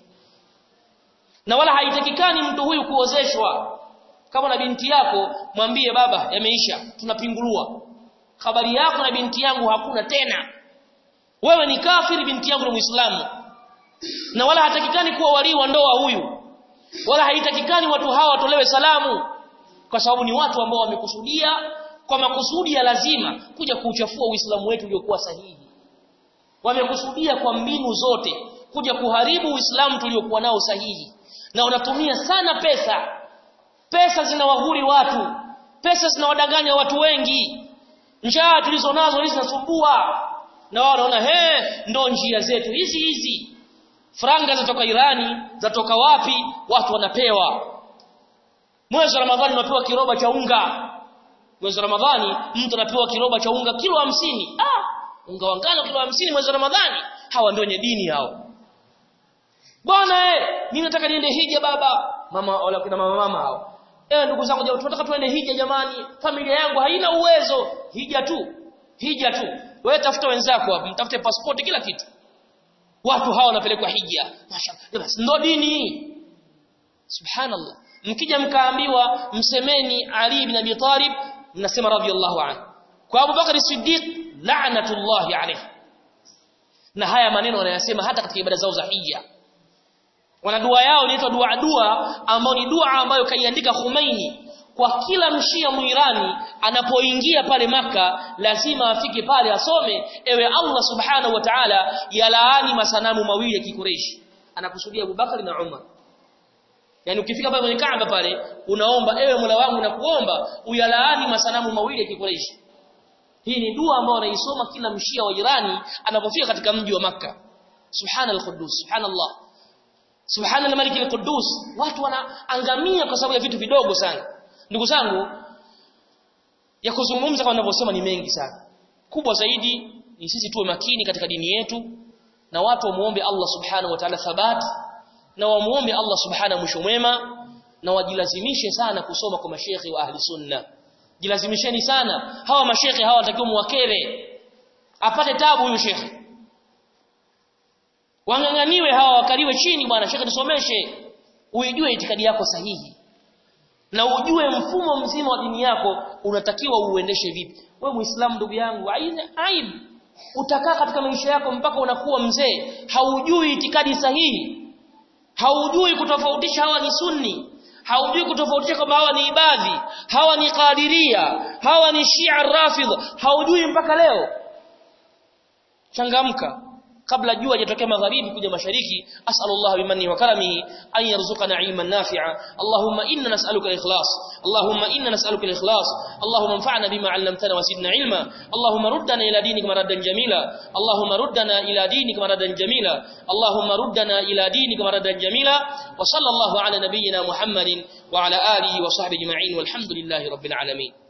na wala haitakikani mtu huyu kuozeshwa kama na binti yako mwambie baba yameisha tunapingulua habari yako na binti yangu hakuna tena wewe ni kafiri binti yangu ni muislamu na wala hatakikani kuwa walii wa ndoa huyu wala haitakikani watu hawa watolewe salamu kwa sababu ni watu ambao wamekusudia kwa makusudi ya lazima kuja kuuchafua uislamu wetu uliokuwa sahihi wamekusudia kwa mbinu zote kuja kuharibu uislamu tuliokuwa nao sahihi na wanatumia sana pesa pesa zinawahuri watu pesa zinawadanganya watu wengi njaa tulizonazo hizi zinasumbua na wao wanaona he ndo njia zetu hizi hizi franga zatoka Irani zatoka wapi watu wanapewa mwezi wa Ramadhani unapewa kiroba cha unga mwezi wa Ramadhani mtu anapewa kiroba cha unga kilo hamsini. ah unga wa ngano kilo hamsini mwezi wa Ramadhani hawa ndio wenye dini hao bwana eh mimi nataka niende hija baba mama wala kuna mama mama hao eh ndugu zangu jamani tunataka tuende hija jamani familia yangu haina uwezo hija tu hija tu wewe tafuta wenzako hapo mtafute pasipoti kila kitu watu hawa wanapelekwa hija mashaallah ndo dini subhanallah mkija mkaambiwa msemeni Ali ibn Abi Talib mnasema radhiyallahu anhu kwa Abu Bakar Siddiq la'natullahi alayhi na haya maneno wanayasema hata katika ibada zao za hija wana dua yao inaitwa dua dua ambayo ni dua ambayo kaiandika Khomeini kwa kila mshia muirani anapoingia pale maka lazima afike pale asome ewe Allah subhanahu wa ta'ala yalaani masanamu mawili ya kikureishi anakusudia Abubakar na Umar yani ukifika pale kwenye Kaaba pale unaomba ewe Mola wangu na kuomba uyalaani masanamu mawili ya kikureishi hii ni dua ambayo anaisoma kila mshia wa jirani anapofika katika mji wa maka subhanal quddus subhanallah subhanal malik al-quddus watu wanaangamia kwa sababu ya vitu vidogo sana ndugu zangu ya kuzungumza kama ninavyosema ni mengi sana kubwa zaidi ni sisi tuwe makini katika dini yetu na watu wamuombe Allah subhanahu wa ta'ala thabat na wamuombe Allah subhanahu mwisho mwema na wajilazimishe sana kusoma kwa mashekhi wa ahli sunna jilazimisheni sana hawa mashekhi hawa watakiwa muwakere apate tabu huyu shekhi wang'ang'aniwe hawa wakaliwe chini bwana shekhi nisomeshe uijue itikadi yako sahihi na ujue mfumo mzima wa dini yako unatakiwa uendeshe vipi wewe muislamu ndugu yangu aibu utakaa katika maisha yako mpaka unakuwa mzee haujui itikadi sahihi haujui kutofautisha hawa ni sunni haujui kutofautisha kwamba hawa ni ibadhi hawa ni qadiria hawa ni shia rafidha haujui mpaka leo changamka kabla jua hajatokea magharibi kuja mashariki as'alullah bimanni wa karamihi an yarzuqana ilman nafi'a allahumma inna nas'aluka al-ikhlas allahumma inna nas'aluka al-ikhlas allahumma anfa'na bima 'allamtana wa zidna ilma allahumma ruddana ila dinika maradan jamila allahumma ruddana ila dinika maradan jamila allahumma ruddana ila dinika maradan jamila wa sallallahu ala nabiyyina muhammadin wa ala alihi wa sahbihi ajma'in walhamdulillahi rabbil alamin